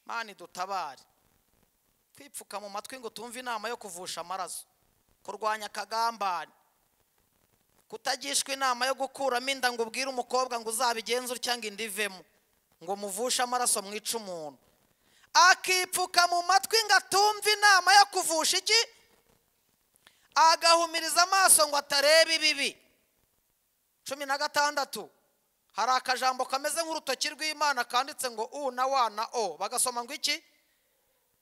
mani dutabare kwipfuka mu matwi ngo tumve inama yo kuvusha amaraso kurwanya akagambane kutagishwa inama yo gukuramo inda ngo ubwire umukobwa ngo uzabigenze utya ngo inda ivemo ngo muvushe amaraso mwice umuntu akipfuka mu matwi ngo atumve inama yo kuvusha iki agahumiriza amaso ngo atarebe ibibi cumi na gatandatu hari akajambo kameze nk'urutoki rw'imana kanditse ngo u na wa na o bagasoma ngo iki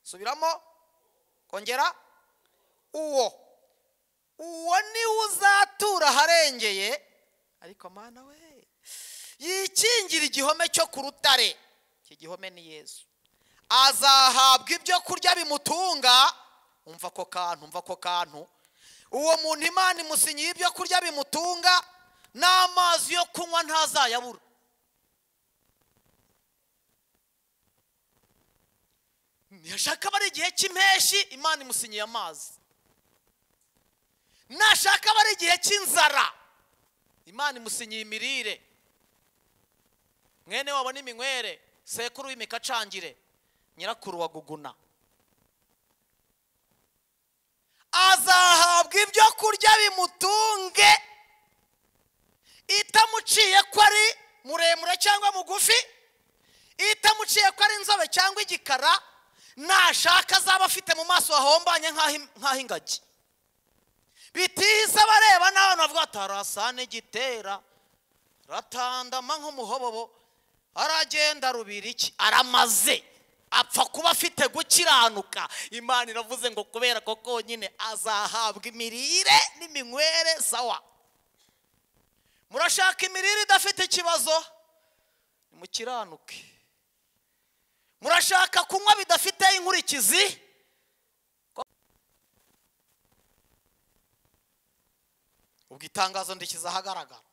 subiramo kongera uwo uwo niwe uzatura aharengeye ariko mana we yikingira igihome cyo ku rutare iki gihome ni yesu azahabwa ibyo kurya bimutunga umva ako kantu umva ako kantu uwo muntu imana imusinyiye ibyo kurya bimutunga n'amazi yo kunywa ntazayabura ntiyashaka aba ari igihe cy'impeshyi imana imusinyiye amazi nashaka aba ari igihe cy'inzara imana imusinyiye imirire mwene wabona iminywere sekuru w'imikacangire nyirakuru wa guguna azahabwa ibyo kurya bimutunge itamuciye ko ari muremure cyangwa mugufi itamuciye ko ari inzobe cyangwa igikara nashaka azaba afite mu maso hahombanye nk'aho- nk'aho ingagi bitihise abareba n'abantu bavuga ati arasana igitera ratandama nk'umuhobobo aragenda rubira iki aramaze apfa kuba afite gukiranuka imana iravuze ngo kubera ko konyine azahabwa imirire n'iminywere sawa murashaka imirire idafite ikibazo nimukiranuke murashaka kunywa bidafite inkurikizi ubwo itangazo ndikiza ahagaragara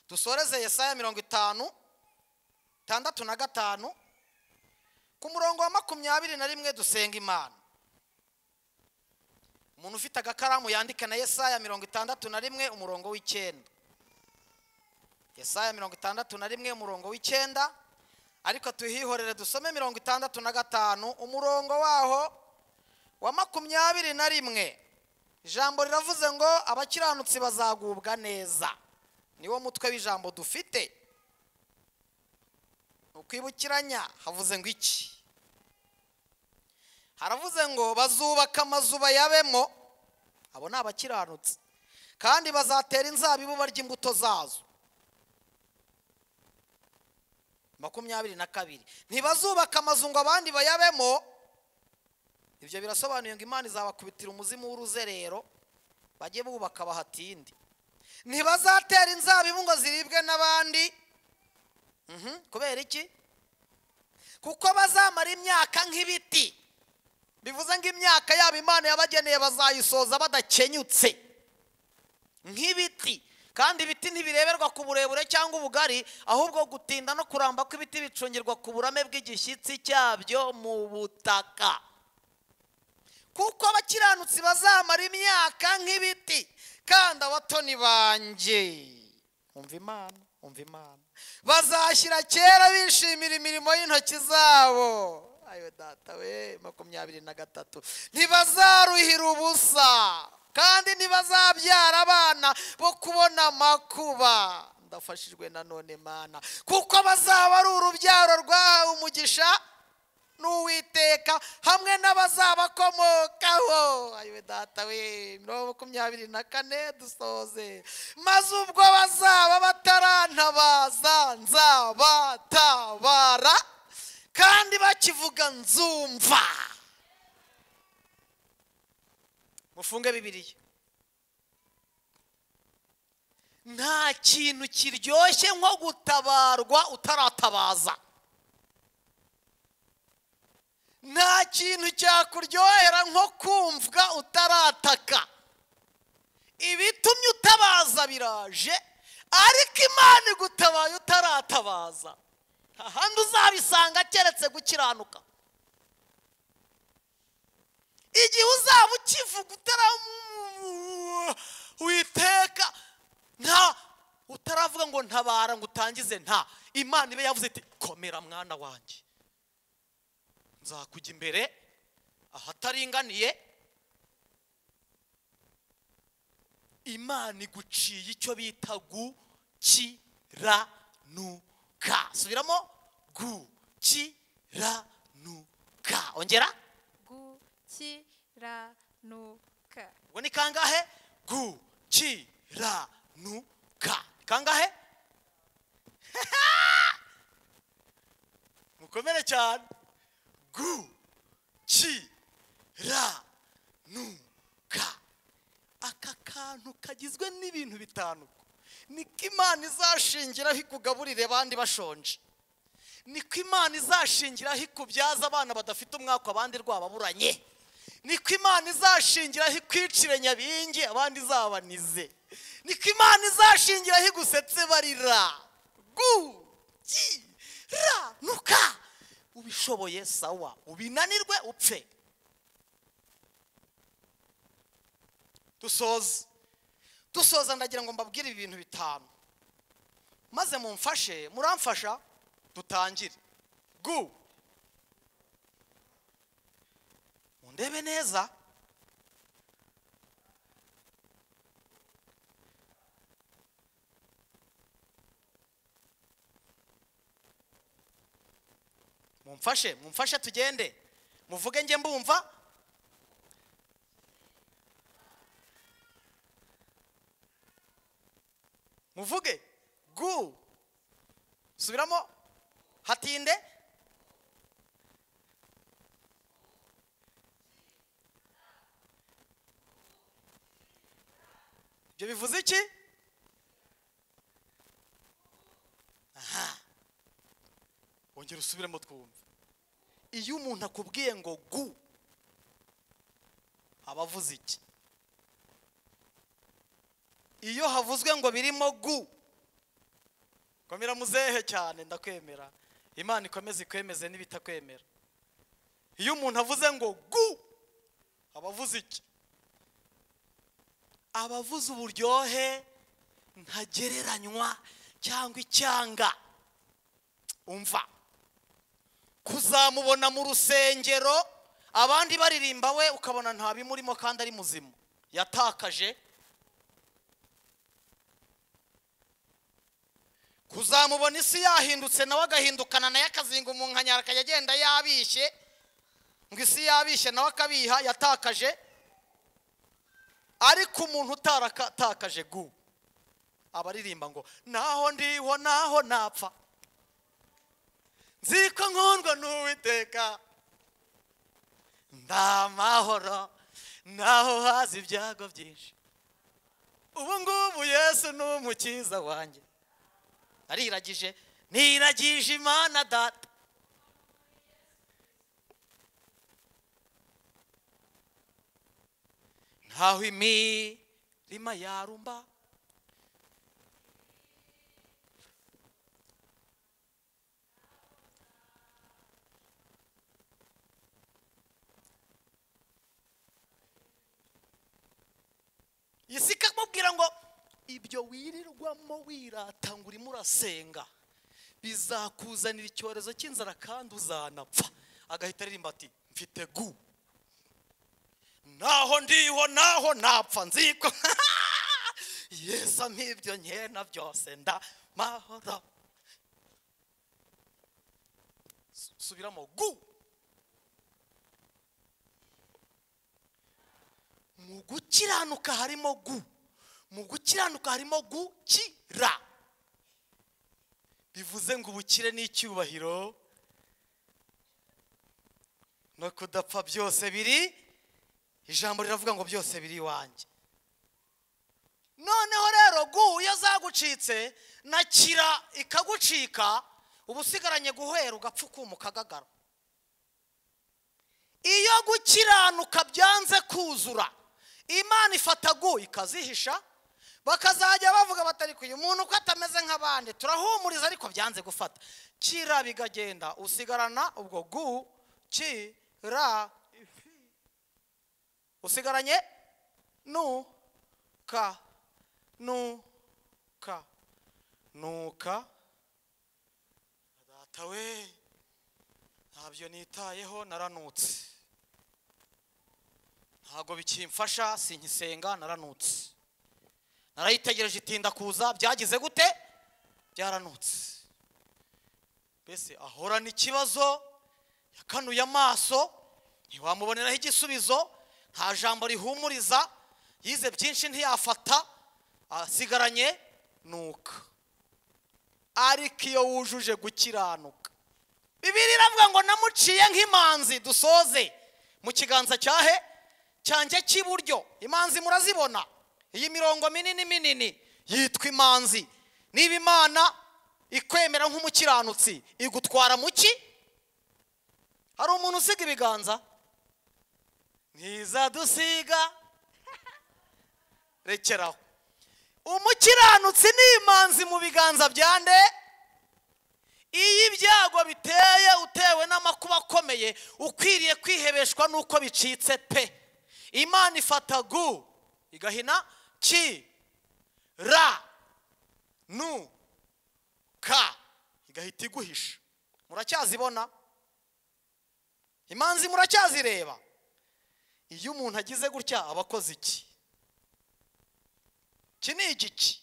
dusoreze yesaya mirongo itanu itandatu na gatanu ku murongo wa makumyabiri na rimwe dusenga imana umuntu ufite agakaramu yandika na yesaya mirongo itandatu na rimwe umurongo w'icyenda yesaya mirongo itandatu na rimwe umurongo w'icyenda ariko tuhihorere dusome mirongo itandatu na gatanu umurongo waho wa makumyabiri na rimwe ijambo riravuze ngo abakiranutsi bazagubwa neza niwo mutwe w'ijambo dufite ukwibukiranya havuze ngo iki haravuze ngo bazubaka amazu bayabemo abo ni abakiranutsi kandi bazatera inzabibu barya imbuto zazo makumyabiri na kabiri ntibazubaka amazu ngo abandi bayabemo ibyo birasobanuye ngo imana izabakubitira umuzimu w'uruzerero bajye bubaka bahatinde ntibazatera inzabibu ngo ziribwe n'abandi Mhm, kubera iki kuko bazamara imyaka nk'ibiti bivuze ngo imyaka yabo imana yabageneye bazayisoza badakenyutse nk'ibiti kandi ibiti ntibireberwa ku burebure cyangwa ubugari ahubwo gutinda no kuramba kw'ibiti bicungirwa ku burame bw'igishyitsi cyabyo mu butaka kuko abakiranutsi bazamara imyaka nk'ibiti kandi abatoni banjye umva imana umva imana bazashyira kera bishimira imirimo y'intoki zabo ayo data we makumyabiri na gatatu ntibazaruhira ubusa kandi ntibazabyara abana bo kubona amakuba ndafashijwe na none mana kuko bazaba ari urubyaro rwahawe umugisha n'uwiteka hamwe n'abazabakomokaho ayiwe data we mirongo makumyabiri na kane dusoze maze ubwo bazaba batarantabaza nzabatabara kandi bakivuga nzumva mufunge bibiliya nta kintu kiryoshye nko gutabarwa utaratabaza nta kintu cyakuryohera nko kumvwa utarataka ibitumye utabaza biraje ariko imana igutabaye utaratabaza nta handi uzabisanga keretse gukiranuka igihe uzaba ukivuga utaramu- witeka nta utaravuga ngo ntabara ngo utangize nta imana ibe yavuze iti komera mwana wanjye nzakujya imbere ahataringaniye imana iguciye icyo bita gukiranuka subiramo gukiranuka ongera gukiranuka ubwo ni kangahe gukiranuka Ni kangahe mukomere cyane gukiranuka aka kantu kagizwe n'ibintu bitanu niko imana izashingiraho ikugaburire abandi bashonje niko imana izashingiraho ikubyaza abana badafite umwaka abandi rwababuranye niko imana izashingiraho ikwicire nyabingi abandi izabanize niko imana izashingiraho igusetse barira gukiranuka ubishoboye sawa ubinanirwe upfe dusoze dusoza ndagira ngo mbabwire ibi bintu bitanu maze mumfashe muramfasha dutangire gu mundebe neza mumfashe mumfashe tugende muvuge njye mbumva muvuge gu subiramo hatinde ibyo bivuze iki aha ongera usubiremo twumve iyo umuntu akubwiye ngo gu aba avuze iki iyo havuzwe ngo birimo gu komera muzehe cyane ndakwemera imana ikomeze ikwemeze n'ibitakwemera iyo umuntu avuze ngo gu aba avuze iki aba avuze uburyohe ntagereranywa cyangwa icyanga umva kuzamubona mu rusengero abandi baririmba we ukabona nta bimurimo kandi ari muzima yatakaje kuzamubona isi yahindutse nawe agahindukana nayo akazinga umunkanyara akajya agenda yabishye ngo isi yabishye nawe akabiha yatakaje ariko umuntu utaratakaje gu abaririmba ngo naho ndiho naho napfa nzi ko nkundwa n'uwiteka ndamahoro naho haza ibyago byinshi ubu ngubu yesu ni umukiza wanjye ariragije niragije imana data ntaho imirima yarumba isi ikamubwira ngo ibyo wirirwamo wirata ngo urimo urasenga bizakuzanira icyorezo cy'inzara kandi uzanapfa agahita aririmba ati mfite gu naho ndiho naho napfa nziko yesu nk'ibyo nkena byose nda mahoro Su- subiramo gu mu gukiranuka harimo gu mu gukiranuka harimo gukira bivuze ngo ubukire n'icyubahiro no kudapfa byose biri ijambo riravuga ngo byose biri iwanjye noneho rero gu iyo zagucitse na kira ikagucika uba usigaranye guhera ugapfa ukuma ukagagara iyo gukiranuka byanze kuzura imana ifata gu ikazihisha bakazajya bavuga batari uyu muntu uko atameze nk'abandi turahumuriza ariko byanze gufata kira bikagenda usigarana ubwo gu ki ra ifi. usigaranye nu ka nu ka nu ka data we ntabyo nitayeho naranutse ntabwo bikimfasha sinkisenga naranutse narayitegereje itinda kuza byagize gute byaranutse mbese ahorana ikibazo yakanuye amaso ntiwamuboneraho igisubizo nta jambo rihumuriza yize byinshi ntiyafata asigaranye nuka ariko iyo wujuje gukiranuka bibiri iravuga ngo namuciye nk'imanzi dusoze mu kiganza cyahe cyanjye cy'iburyo imanzi murazibona iyi mirongo minini minini yitwa imanzi niba imana ikwemera nk'umukiranutsi igutwara mu ki hari umuntu usiga ibiganza ntizadusiga rekeraho umukiranutsi ni imanzi mu biganza bya nde iyo ibyago biteye utewe n'amakuba akomeye ukwiriye kwihebeshwa n'uko bicitse pe imana ifata gu igahina ki ra nu ka igahita iguhisha muracyazibona imanzi muracyazireba iyo umuntu agize gutya aba akoze iki iki ni igiki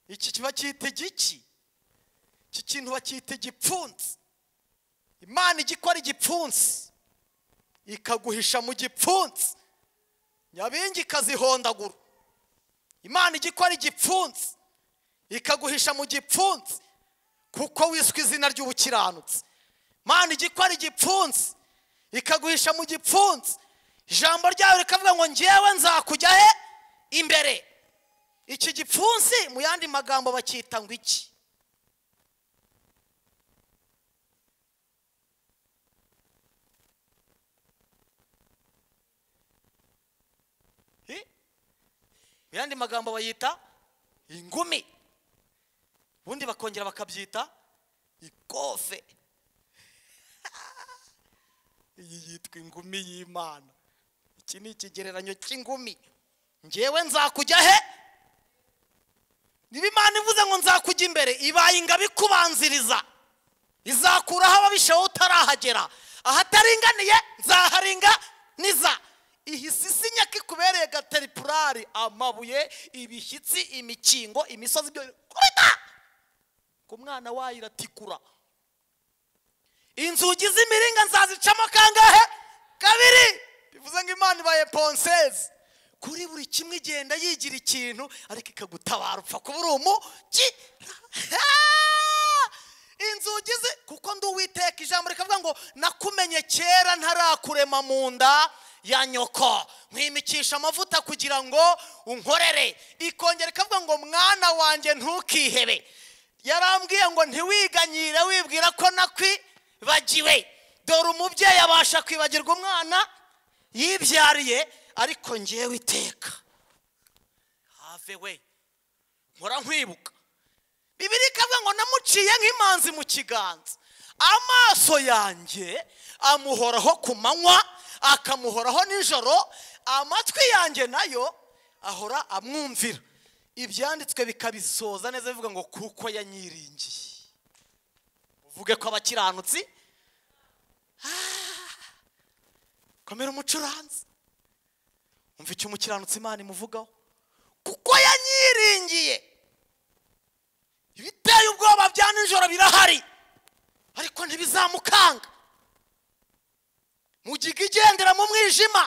iki kiba cyita igiki iki kintu bacyita igipfunsi imana ijya ikora igipfunsi ikaguhisha mu gipfunsi nyabingi ikazihondagura imana ijya ikora igipfunsi ikaguhisha mu gipfunsi kuko wiswe izina ry'ubukiranutsi imana ijya ikora igipfunsi ikaguhisha mu gipfunsi ijambo ryayo rikavuga ngo ngewe nzakujya he imbere iki gipfunsi mu yandi magambo bacyita ngo iki mu yandi magambo bayita ingumi ubundi bakongera bakabyita ikofe iyi yitwa ingumi y'imana iki ni ikigereranyo cy'ingumi ngewe nzakujya he niba imana ivuze ngo nzakujya imbere ibaye ingabo ikubanziriza izakuraho ababishaho utarahagera ahataringaniye nzaharinga niza iyi sisi nyaka ikubereye gateripurari amabuye ibishyitsi imikingo imisozi byo kubita ku mwana wayo iratikura inzugi z'imiringa nzazicamo kangahe kabiri bivuze ngo imana ibaye ponsezi kuri buri kimwe igenda yigira ikintu ariko ikagutabara upfa kuba uri umugi inzugi ze kuko ndi uwiteka ijambo rikavuga ngo nakumenye kera ntarakurema mu nda ya nyoko nkwimikisha amavuta kugira ngo unkorere ikongera ikavuga ngo mwana wanjye ntukihebe yarambwiye ngo ntiwiganyire wibwira ko nakwibagiwe dore umubyeyi abasha kwibagirwa umwana yibyariye ariko ngewe iteka have we nkora nkwibuka bibiri ikavuga ngo namuciye nk'imanzi mu kiganza amaso yanjye amuhoraho ku manywa akamuhoraho nijoro amatwi yanjye nayo ahora amwumvira ibyanditswe bikabisoza neza bivuga ngo kuko yanyiringiye uvuge ko abakiranutsi komera umucuranzi umva icyo umukiranutsi imana imuvugaho kuko yanyiringiye ibiteye ubwoba bya nijoro birahari ariko ntibizamukanga mugiga igendera mu mwijima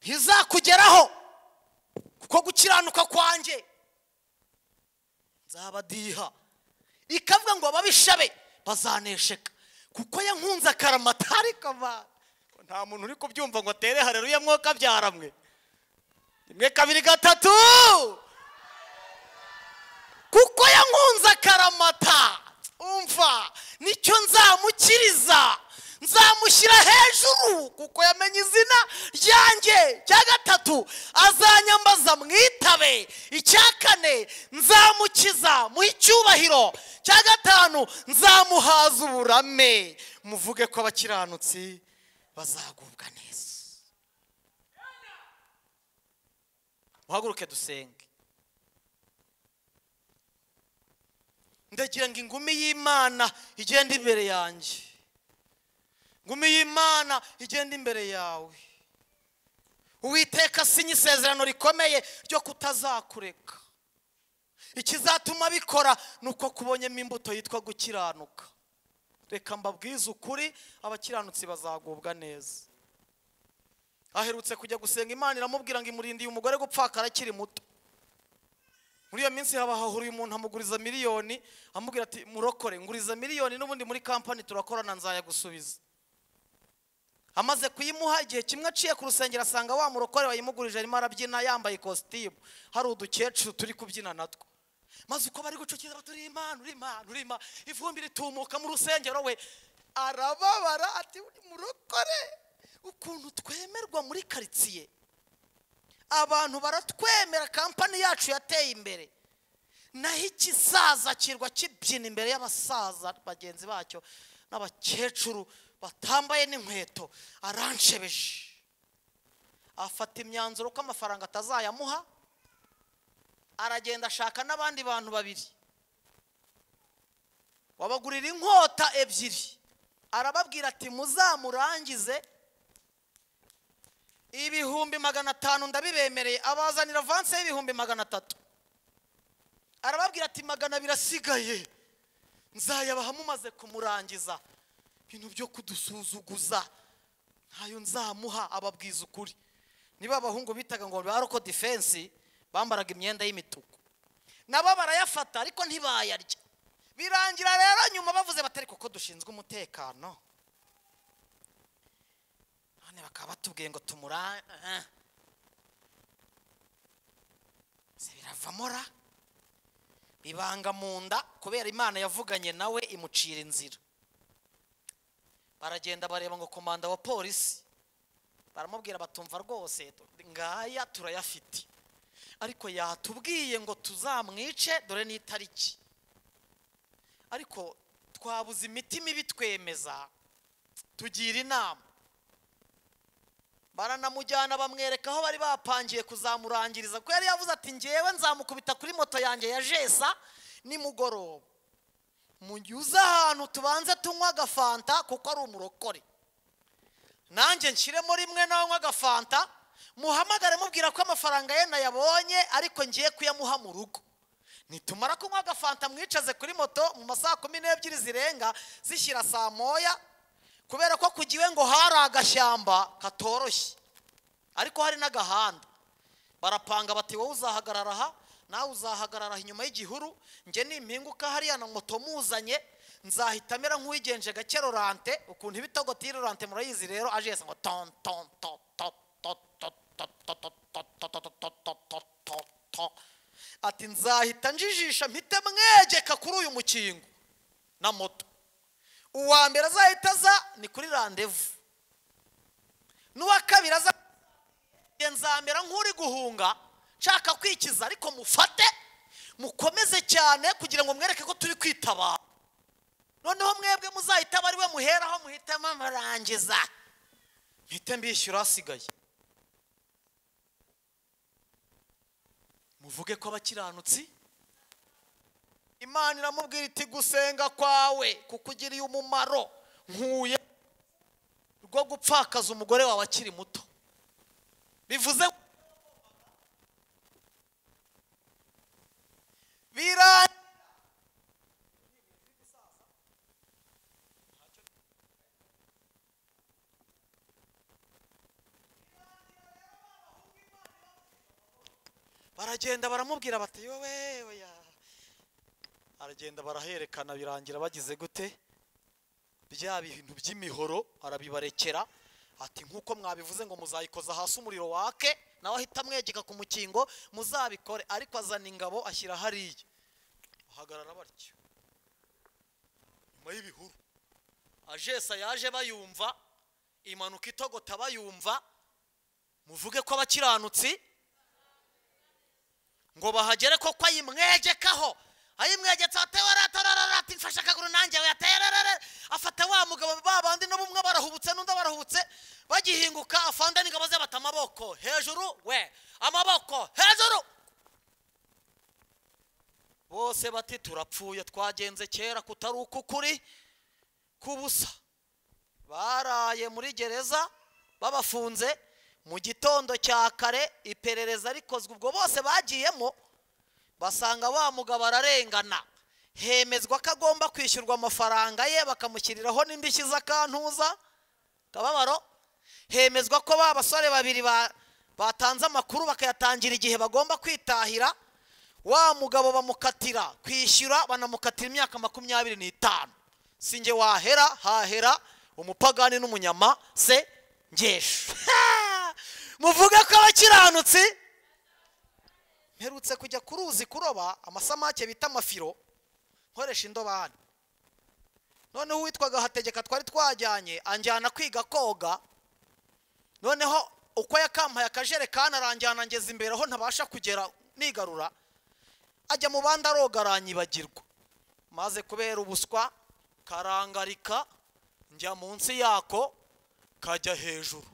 ntizakugeraho kuko gukiranuka kwanjye nzabadiha ikavuga ngo ababishabe bazanesheka kuko yankunze akaramata ariko abantu nta muntu uri kubyumva ngo atere hareruya mwuka byaramwe rimwe kabiri gatatu kuko yankunze akaramata umva nicyo nzamukiriza nzamushyira hejuru kuko yamenye izina ryanjye cya gatatu azanyambaza mwitabe icya kane nzamukiza muhe icyubahiro cya gatanu nzamuhaza uburame muvuge ko abakiranutsi bazagubwa neza muhaguruke dusenge ndagira ngo ingumi y'imana igende imbere yanjye ingumi y'imana igende imbere yawe uwiteka asinya isezerano rikomeye ryo kutazakureka ikizatuma bikora ni uko kubonyemo imbuto yitwa gukiranuka reka mbabwize ukuri abakiranutsi bazagubwa neza aherutse kujya gusenga imana iramubwira ngo imurindiye umugore gupfakara akiri muto muri iyo minsi haba hahuriye umuntu amuguriza miliyoni amubwira ati murokore nguriza miliyoni n'ubundi muri kampani turakorana nzayagusubiza amaze kuyimuha igihe kimwe aciye ku rusengero asanga wa murokore wayimugurije arimo arabyina yambaye ikositimu hari udukecuru turi kubyina natwo maze uko bari gucukiza bati uri imana uri imana uri imana ivumbi ritumuka mu rusengero we arababara ati uri murokore ukuntu twemerwa muri karitsiye abantu baratwemera kampani yacu yateye imbere naho ikisaza kirwa kibyina imbere y'abasaza bagenzi bacyo n'abakecuru batambaye n'inkweto aranshebeje afata imyanzuro ko amafaranga atazayamuha aragenda ashaka n'abandi bantu babiri wabagurira inkota ebyiri arababwira ati muzamurangize ibihumbi magana atanu ndabibemereye abazanira avanse y'ibihumbi magana atatu arababwira ati magana abiri asigaye nzayabaha mumaze kumurangiza ibintu byo kudusuzuguza ntayo nzamuha ababwiza ukuri niba abahungu bitaga ngo baroko defense bambaraga imyenda y'imituku nabo barayafata ariko ntibayarya birangira rero nyuma bavuze batari kuko dushinzwe umutekano none bakaba batubwiye ngo tumura se biravamo ra bibanga mu nda kubera imana yavuganye nawe imucira inzira baragenda bareba ngo komanda wa polisi baramubwira batumva rwose ngaya turayafite ariko yatubwiye ngo tuzamwice dore n'itariki ariko twabuze imiti mibi twemeza tugira inama baranamujyana bamwereka aho bari bapangiye kuzamurangiriza kuko yari yavuze ati ngewe nzamukubita kuri moto yanjye ya jesa nimugoroba munyuze ahantu tubanze tunywa agafanta kuko ari umurokore nanjye nshyiremo rimwe nanywa agafanta muhamagare mubwira ko amafaranga ye nayabonye ariko ngiye kuyamuha mu rugo nitumara kunywa agafanta mwicaze kuri moto mu masaha kumi n'ebyiri zirenga zishyira saa moya kubera ko ku giwe ngo hari agashyamba katoroshye ariko hari n'agahanda barapanga bati wowe uzahagarara aha nawe uzahagarara inyuma y'igihuru njye nimpinguka hariya na moto muzanye nzahita amera nk'uwigenje gake rorante ukuntu ibitogoti rorante murayizi rero aje yese ngo ton ton ton ton ton ton ton ton ton ton ton ton ton ton ton ton ton ati nzahita njijisha mpite mwegeka kuri uyu mukingo na moto uwa mbere azahita aza ni kuri randevu n'uwa kabiri aza nzamera nk'uri guhunga nshaka kwikiza ariko mufate mukomeze cyane kugira ngo mwereke ko turi kwitabara noneho mwebwe muzahita aba ari we muheraho muhitamo amarangiza mpite mbishyura asigaye muvuge ko abakiranutsi imana iramubwira iti gusenga kwawe kukugiriye umumaro nkuye rwo gupfakaza umugore wawe akiri muto bivuze birangira baragenda baramubwira bati yowe oya aragenda baraherekana birangira bagize gute bya bintu by'imihoro arabibarekera ati nk'uko mwabivuze ngo muzayikoza hasi umuriro wake nawe ahita amwegeka ku mukingo muzabikore ariko azana ingabo ashyira hariya bahagarara batyo nyuma y'ibihuru ajesa yaje bayumva imanuka itogota bayumva muvuge ko abakiranutsi ngo bahagere ko ko ayimwegekaho ayimwegetse atewarataratati mfashe akaguru nanjye yatererere afata wa mugabo ba bandi no bumwe barahubutse n'undi barahubutse bagihinguka afanda n'ingabo ze bata amaboko hejuru we amaboko hejuru bose bati turapfuye twagenze kera kutari uku kuri kubusa baraye muri gereza babafunze mu gitondo cya kare iperereza rikozwe ubwo bose bagiyemo basanga wa mugabo ararengana hemezwa ko agomba kwishyurwa amafaranga ye bakamushyiriraho n'indishyi z'akantuza kababaro hemezwa ko ba basore babiri batanze amakuru bakayatangira igihe bagomba kwitahira wa mugabo bamukatira kwishyura banamukatira imyaka makumyabiri n'itanu si nge wahera hahera umupagani n'umunyama se ngesha muvuge ko abakiranutsi mperutse kujya ku ruzi kuroba amasamake bita amafiro nkoresha indobani noneho uwitwaga hategeka twari twajyanye anjyana kwiga koga noneho uko yakampaye akajerekani aranjyana ngeze imbere aho ntabasha kugera nigarura ajya mu bandi aroga aranyibagirwa maze kubera ubuswa karangarika njya munsi yako kajya hejuru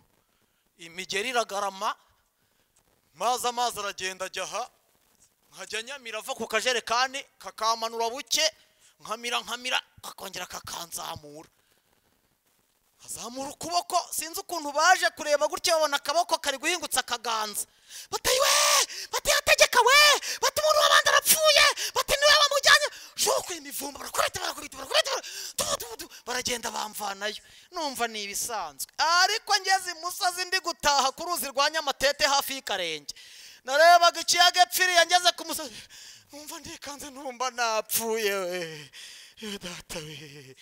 imigeri iragarama maze amazi aragenda ajya aha nkajya nyamira ava ku kajerekani kakamanura buke nkamira nkamira kakongera kakanzamura azamura ukuboko sinzi ukuntu baje kureba gutya babona akaboko kari guhingutsa akaganza batayi we batayategeka we bata umuntu w'abandi arapfuye bati niwe bamujyanye shuku imivumba barakubita barakubita barakubita tubutubutu baragenda bamvanayo numva ni ibisanzwe ariko ngeze imusozi ndi gutaha ku ruzi rwa nyamatete hafi y'ikarenge narebaga ikiyaga epfiriye ngeze ku musozi numva ndikanze numva napfuye we Yo data we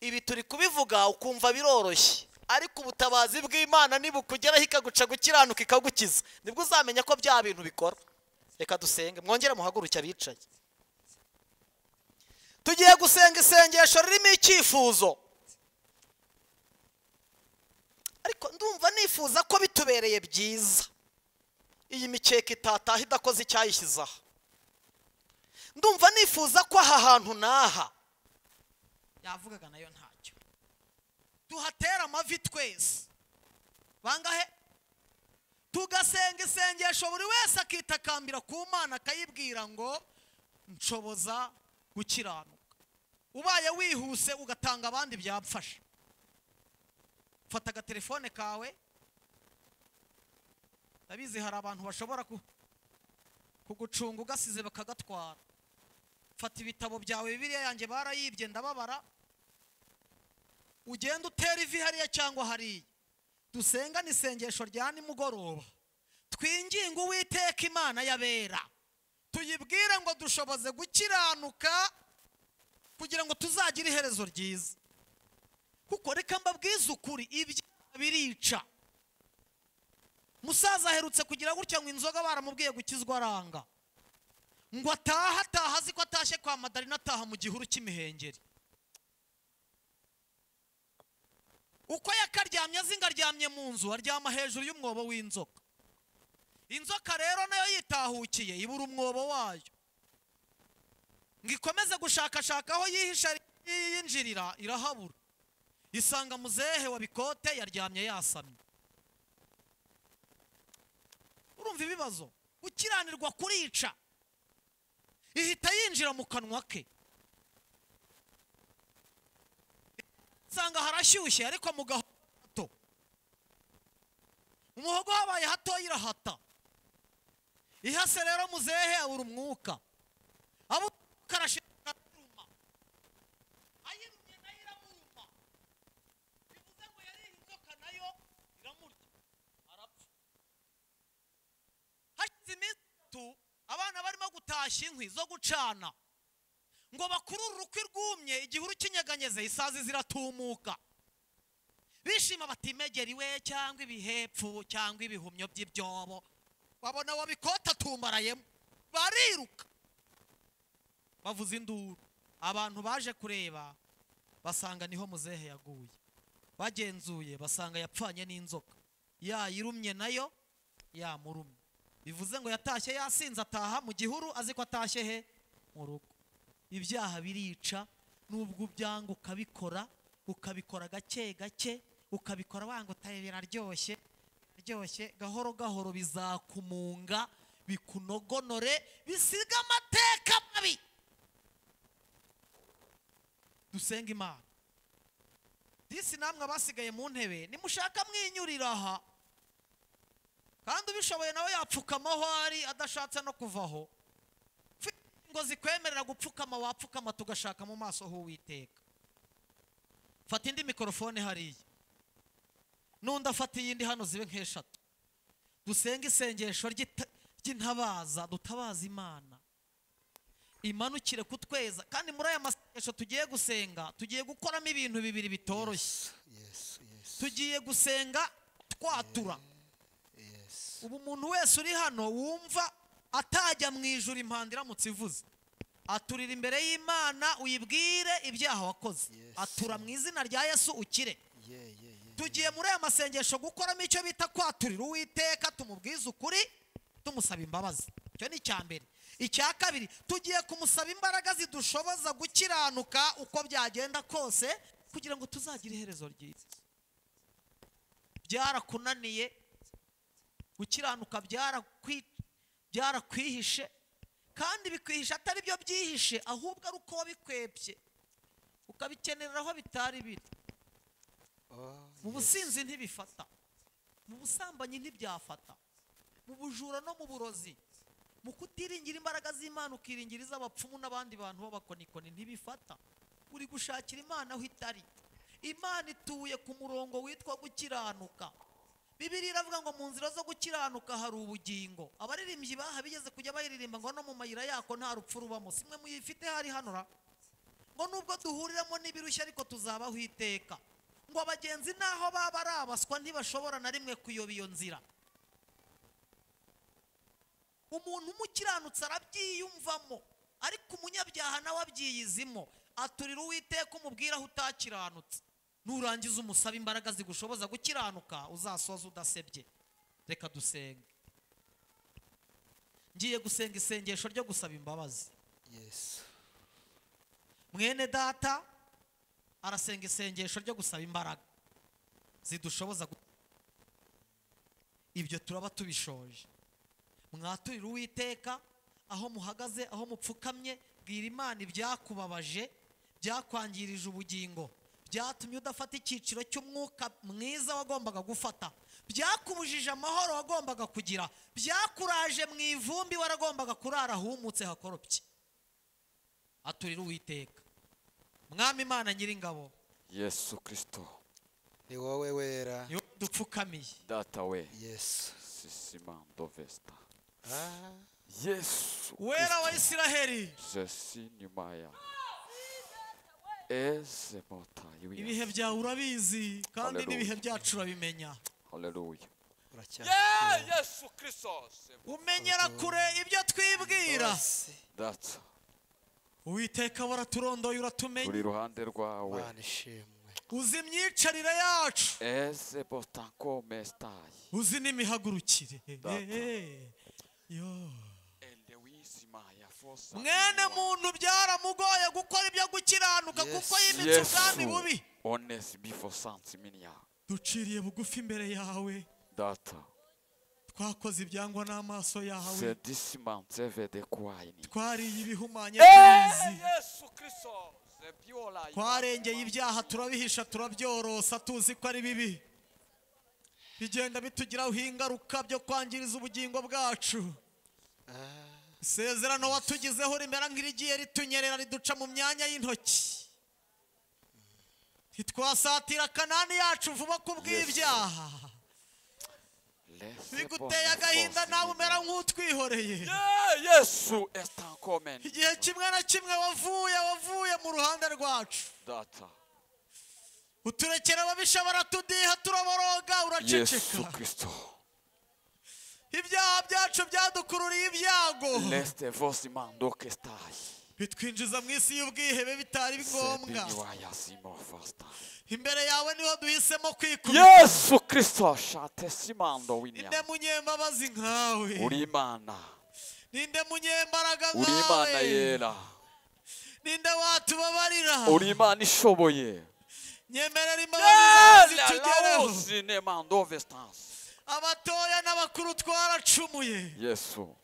ibi turi kubivuga ukumva biroroshye ariko ubutabazi bw'imana nibukugeraho ikaguca gukiranuka ikagukiza nibwo uzamenya ko bya bintu bikora reka dusenge mwongere muhaguruke abicaye tugiye gusenga isengesho ririmo icyifuzo ariko ndumva nifuza ko bitubereye byiza iyi mikeka itataha idakoze icyayishyizeho ndumva nifuza ko aha hantu n'aha yavugaga nayo ntacyo duhatera amavi twese bangahe tugasenga isengesho buri wese akitakambira ku mana akayibwira ngo nshoboza gukiranuka ubaye wihuse ugatanga abandi byamfasha fata agatelefone kawe ndabizi hari abantu bashobora kugucunga ugasize bakagatwara fata ibitabo byawe bibiriya yanjye barayibye ndababara ugenda utera ivi hariya cyangwa hariya dusenga n'isengesho rya nimugoroba twinginge uwiteka imana y'abera tuyibwire ngo dushoboze gukiranuka kugira ngo tuzagire iherezo ryiza kuko reka mbabwize ukuri ibyaha birica musaza aherutse kugira gutya ngo inzoga baramubwiye gukizwa aranga ngo ataha ataha azi ko atashye kwa madarina ataha mu gihuru cy'imihengeri uko yakaryamye azi ngo aryamye mu nzu aryama hejuru y'umwobo w'inzoka inzoka rero nayo yitahukiye ibura umwobo wayo ngo ikomeze gushakashaka aho yihisha yinjirira irahabura isanga muzehe wa bikote yaryamye yasamye urumva ibibazo gukiranirwa kurica ihita yinjira mu kanwa ke usanga harashyushye ariko mu gahogo hato umuhogo habaye hatoya irahata ihase rero muzehe abura umwuka abo umwuka arashirika araruma ayirumye nayo iramuruma bivuze ngo yari inzoka nayo iramurya arapfa hashize iminsi itatu abana barimo gutashya inkwi zo gucana ngo bakurure urukwi rwumye igihuru cy'inyeganyeze isazi ziratumuka bishima batimegera iwe cyangwa ibihepfu cyangwa ibihumyo by'ibyobo babona wabikota atumbarayemo bariruka bavuza induru abantu baje kureba basanga niho muzehe yaguye bagenzuye basanga yapfanye n'inzoka yayirumye nayo yamurumye bivuze ngo yatashye yasinze ataha mu gihuru azi ko atashye he mu rugo ibyaha birica nubwo ubyanga ukabikora ukabikora gake gake ukabikora wanga utari biraryoshye biraryoshye gahoro gahoro bizakumunga bikunogonore bisiga amateka mabi dusenga imana disi namwe abasigaye mu ntebe nimushaka mwinyurira aha kandi ubishoboye nawe yapfukama aho ari adashatse no kuvaho ngo zikwemerera gupfukama wapfukama tugashaka mu maso h'uwiteka fata indi mikorofone hariya n'undi afata iyindi hano zibe nk'eshatu dusenge isengesho ry'ita- ry'intabaza dutabaza imana imanukire kutweza kandi muri aya masengesho tugiye gusenga tugiye gukoramo ibintu bibiri bitoroshye Yes, yes, tugiye gusenga twatura yes. ubu umuntu wese uri hano wumva atajya mu ijuru impanda iramutse ivuze aturira imbere y'imana uyibwire ibyaha wakoze Yes. atura mu izina rya yesu ukire Yeah, yeah, yeah. tugiye muri aya masengesho gukoramo icyo bita kwaturira uwiteka tumubwize ukuri tumusaba imbabazi icyo ni icya mbere icya kabiri tugiye kumusaba imbaraga zidushoboza gukiranuka uko byagenda kose kugira ngo tuzagire iherezo ryiza byarakunaniye gukiranuka byarakwi- byarakwihishe kandi bikwihisha atari byo byihishe ahubwo ari uko wabikwebye ukabikenera aho bitari biri Oh, mu yes. businzi ntibifata mu busambanyi ntibyafata mu bujura no mu burozi mu kutiringira imbaraga z'imana ukiringira iz'abapfumu n'abandi bantu b'abakonikoni ntibifata uri gushakira imana aho itari imana ituye ku murongo witwa gukiranuka bibiri iravuga ngo mu nzira zo gukiranuka hari ubugingo abaririmbyi baha bigeze kujya bayiririmba ngo no mu mayira yako nta rupfu rubamo simwe muyifite hari hano ra ngo nubwo duhuriramo n'ibirushya ariko tuzabaho iteka ngo abagenzi n'aho baba ari abaswa ntibashobora na rimwe kuyoba iyo nzira umuntu umukiranutsi arabyiyumvamo ariko umunyabyaha nawe abyiyizimo aturira uwiteka umubwira aho utakiranutse nurangiza umusaba imbaraga zigushoboza gukiranuka uzasoza udasebye reka dusenge ngiye gusenga isengesho ryo gusaba imbabazi Yes. mwene data arasenga isengesho ryo gusaba imbaraga zidushoboza gu- ibyo turaba tubishoje mwaturire uwiteka aho muhagaze aho mupfukamye bwira imana ibyakubabaje byakwangirije ubugingo byatumye udafata icyiciro cy'umwuka mwiza wagombaga gufata byakubujije amahoro wagombaga kugira byakuraje mu ivumbi waragombaga kurara ahumutse hakoropye aturira uwiteka mwami imana nyiringabo yesu kirisito Ni wowe wera. niwe dupfukamiye data we Yes. sisima ndovesta Ah, yesu wera wa Kristo, isiraheli je suis nyuma ya eze motayi ibihe w'iyasi byawe urabizi kandi Hallelujah. n'ibihe byacu urabimenya haleluya uracyafite Yeah, uwo yesu kirisitosi umenyera kure ibyo twibwira wose. datsa uwiteka waraturondoye uratumenye turi iruhande rwawe Mana ishimwe uzi imyicarire yacu eze botanko mesitayi uzi n'imihagurukire Data. Eh, yo. elewizima ya fosa mwene iwa. muntu byaramugoye gukora ibyo gukiranuka Yes. kuko yimitse ubwami bubi yesu onesi bifosansi miniya duciriye bugufi imbere yawe data twakoze ibyangwa n'amaso yawe sedisimanse vede kuwayini twariye ibihumanya tubizi yesu kirisitosi byola twarengeye ibyaha turabihisha turabyorosa tuzi ko ari bibi bigenda bitugiraho ingaruka byo kwangiriza ubugingo bwacu isezerano watugizeho rimera nk'irigiye ritunyerera riduca mu myanya y'intoki ntitwasatira kanani yacu vuba ku bw'ibyaha biguteye agahinda nawe umera nk'utwihoreye yesu estanko meni igihe kimwe na kimwe wavuye wavuye mu ruhande rwacu data uturekera ababisha baratudiha turaboroga yesu uraceceka kirisitosi ibyaha byacu byadukururiye ibyago leste vosimando kestayi bitwinjiza mu isi y'ubwihebe bitari ngombwa sebiniwayazimofasta imbere yawe niho duhisemo kwikubita yesu kirisito shate simando ninde w'inyama munyembabazi nkawe uri imana ninde munyembaraga uri imana nkawe yera ninde watubabarira uri imana ishoboye nyemerera imbabazi zawe zitugereho laozinemandovestansi abatoya n'abakuru twaracumuye yesu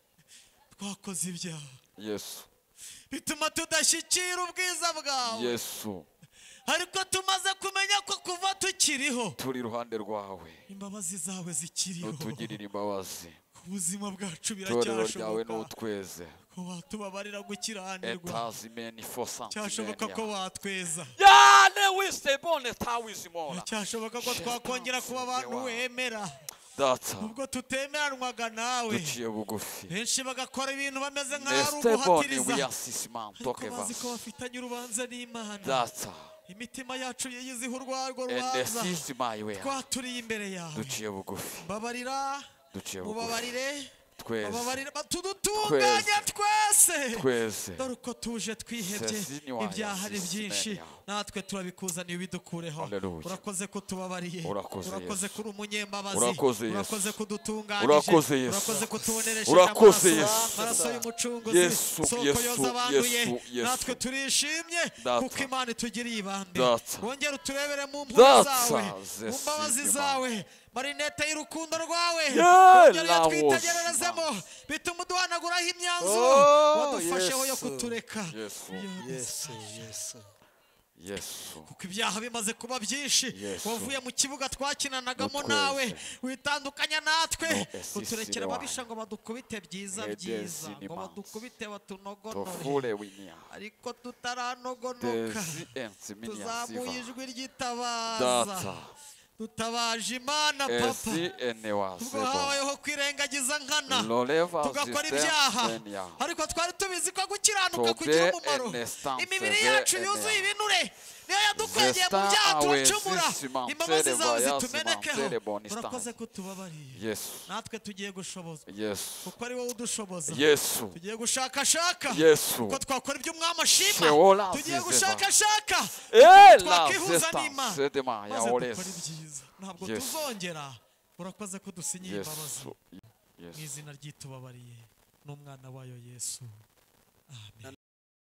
twakoze ibyaha yesu bituma tudashyikira ubwiza bwawe yesu ariko tumaze kumenya ko kuva tukiriho turi iruhande rwawe imbabazi zawe zikiriho nutugirira imbabazi ubuzima bwacu itorero ryawe biracyashoboka n'utweze ko watubabarira gukiranirwa etazimeni fosansi cyashoboka ko watweza yane wisebone tawizimora cyashoboka ko twakongera kuba abantu wemera data ubwo tutemeranwaga nawe duciye bugufi benshi bagakora ibintu bameze nk'aho ari Nesteboni uguhatiriza wiyasisiman ariko bazi ko tokevas bafitanye urubanza n'imana data imitima yacu yiyiziho urwarwo rubanza enesisimayiwea twaturiye imbere yawe duciye bugufi babarira duciye bugufi ubabarire tweze bababarira tudutunganya twese tweze dore uko tuje twihebye Sesi ni waya, ibyaha ari sisi byinshi menya. natwe turabikuzaniye ubidukureho Hallelujah. urakoze ko tubabariye Urakoze, urakoze Yesu. ko uri umunyembabazi Urakoze, Yesu. urakoze ko Urakoze, udutunganyije Yesu. urakoze ko tubonereshe Urakoze, Yesu. amaraso y'umucunguzi Yesu, soko Yesu, yoza abanduye Yesu, Yesu. natwe turishimye Data. kuko imana itugiriye ibambe Data. wongera uturebere mu mpuhwe Data, zawe Yesu, mu mbabazi Imana. zawe marinete y'urukundo rwawe Yeah, wongera Laos, uyatwitegererezemo bituma uduhanaguraho imyanzuro Oh, wadufasheho yo Yesu. kutureka Yesu. Yo, yesu yesu yesu kuko ibyaha bimaze kuba byinshi Yesu. wavuye mu kibuga twakinanagamo Mutweze. nawe witandukanya natwe No esisi uturekera wanyu. ababisha ngo badukubite byiza Edezi byiza ni ngo manzi. badukubite batunogonore tofule winia ariko tutaranogonoka dezi tuzamuye ensiminiasiva ijwi ryitabaza data dutabaje imana papa esi ubwo enewasebo habayeho kwirengagiza nkana loleva tugakora ibyaha zistemenia ariko twari tubizi ko gukiranuka Tobe kugira umumaro enestanse imibiri ve yacu yuzuye enea. ibinure niyo yadukwegeye mu Zesta byaha turacumura awezisima imbabazi mtere zawe vayasima zitumenekeho mtere bonistan. urakoze kutubabarira yesu natwe tugiye gushobozwa yesu kuko ari wowe udushoboza yesu tugiye gushakashaka yesu ko twakora ibyo umwami ashima Sheola tugiye zizeva. gushakashaka ela twakihuza n'imana zestanse demaya maze dukora olesi ibyiza ntabwo Yesu. tuzongera urakoze ko dusinyiye imbabazi yesu mu yesu izina ry'itubabariye n'umwana wayo yesu amen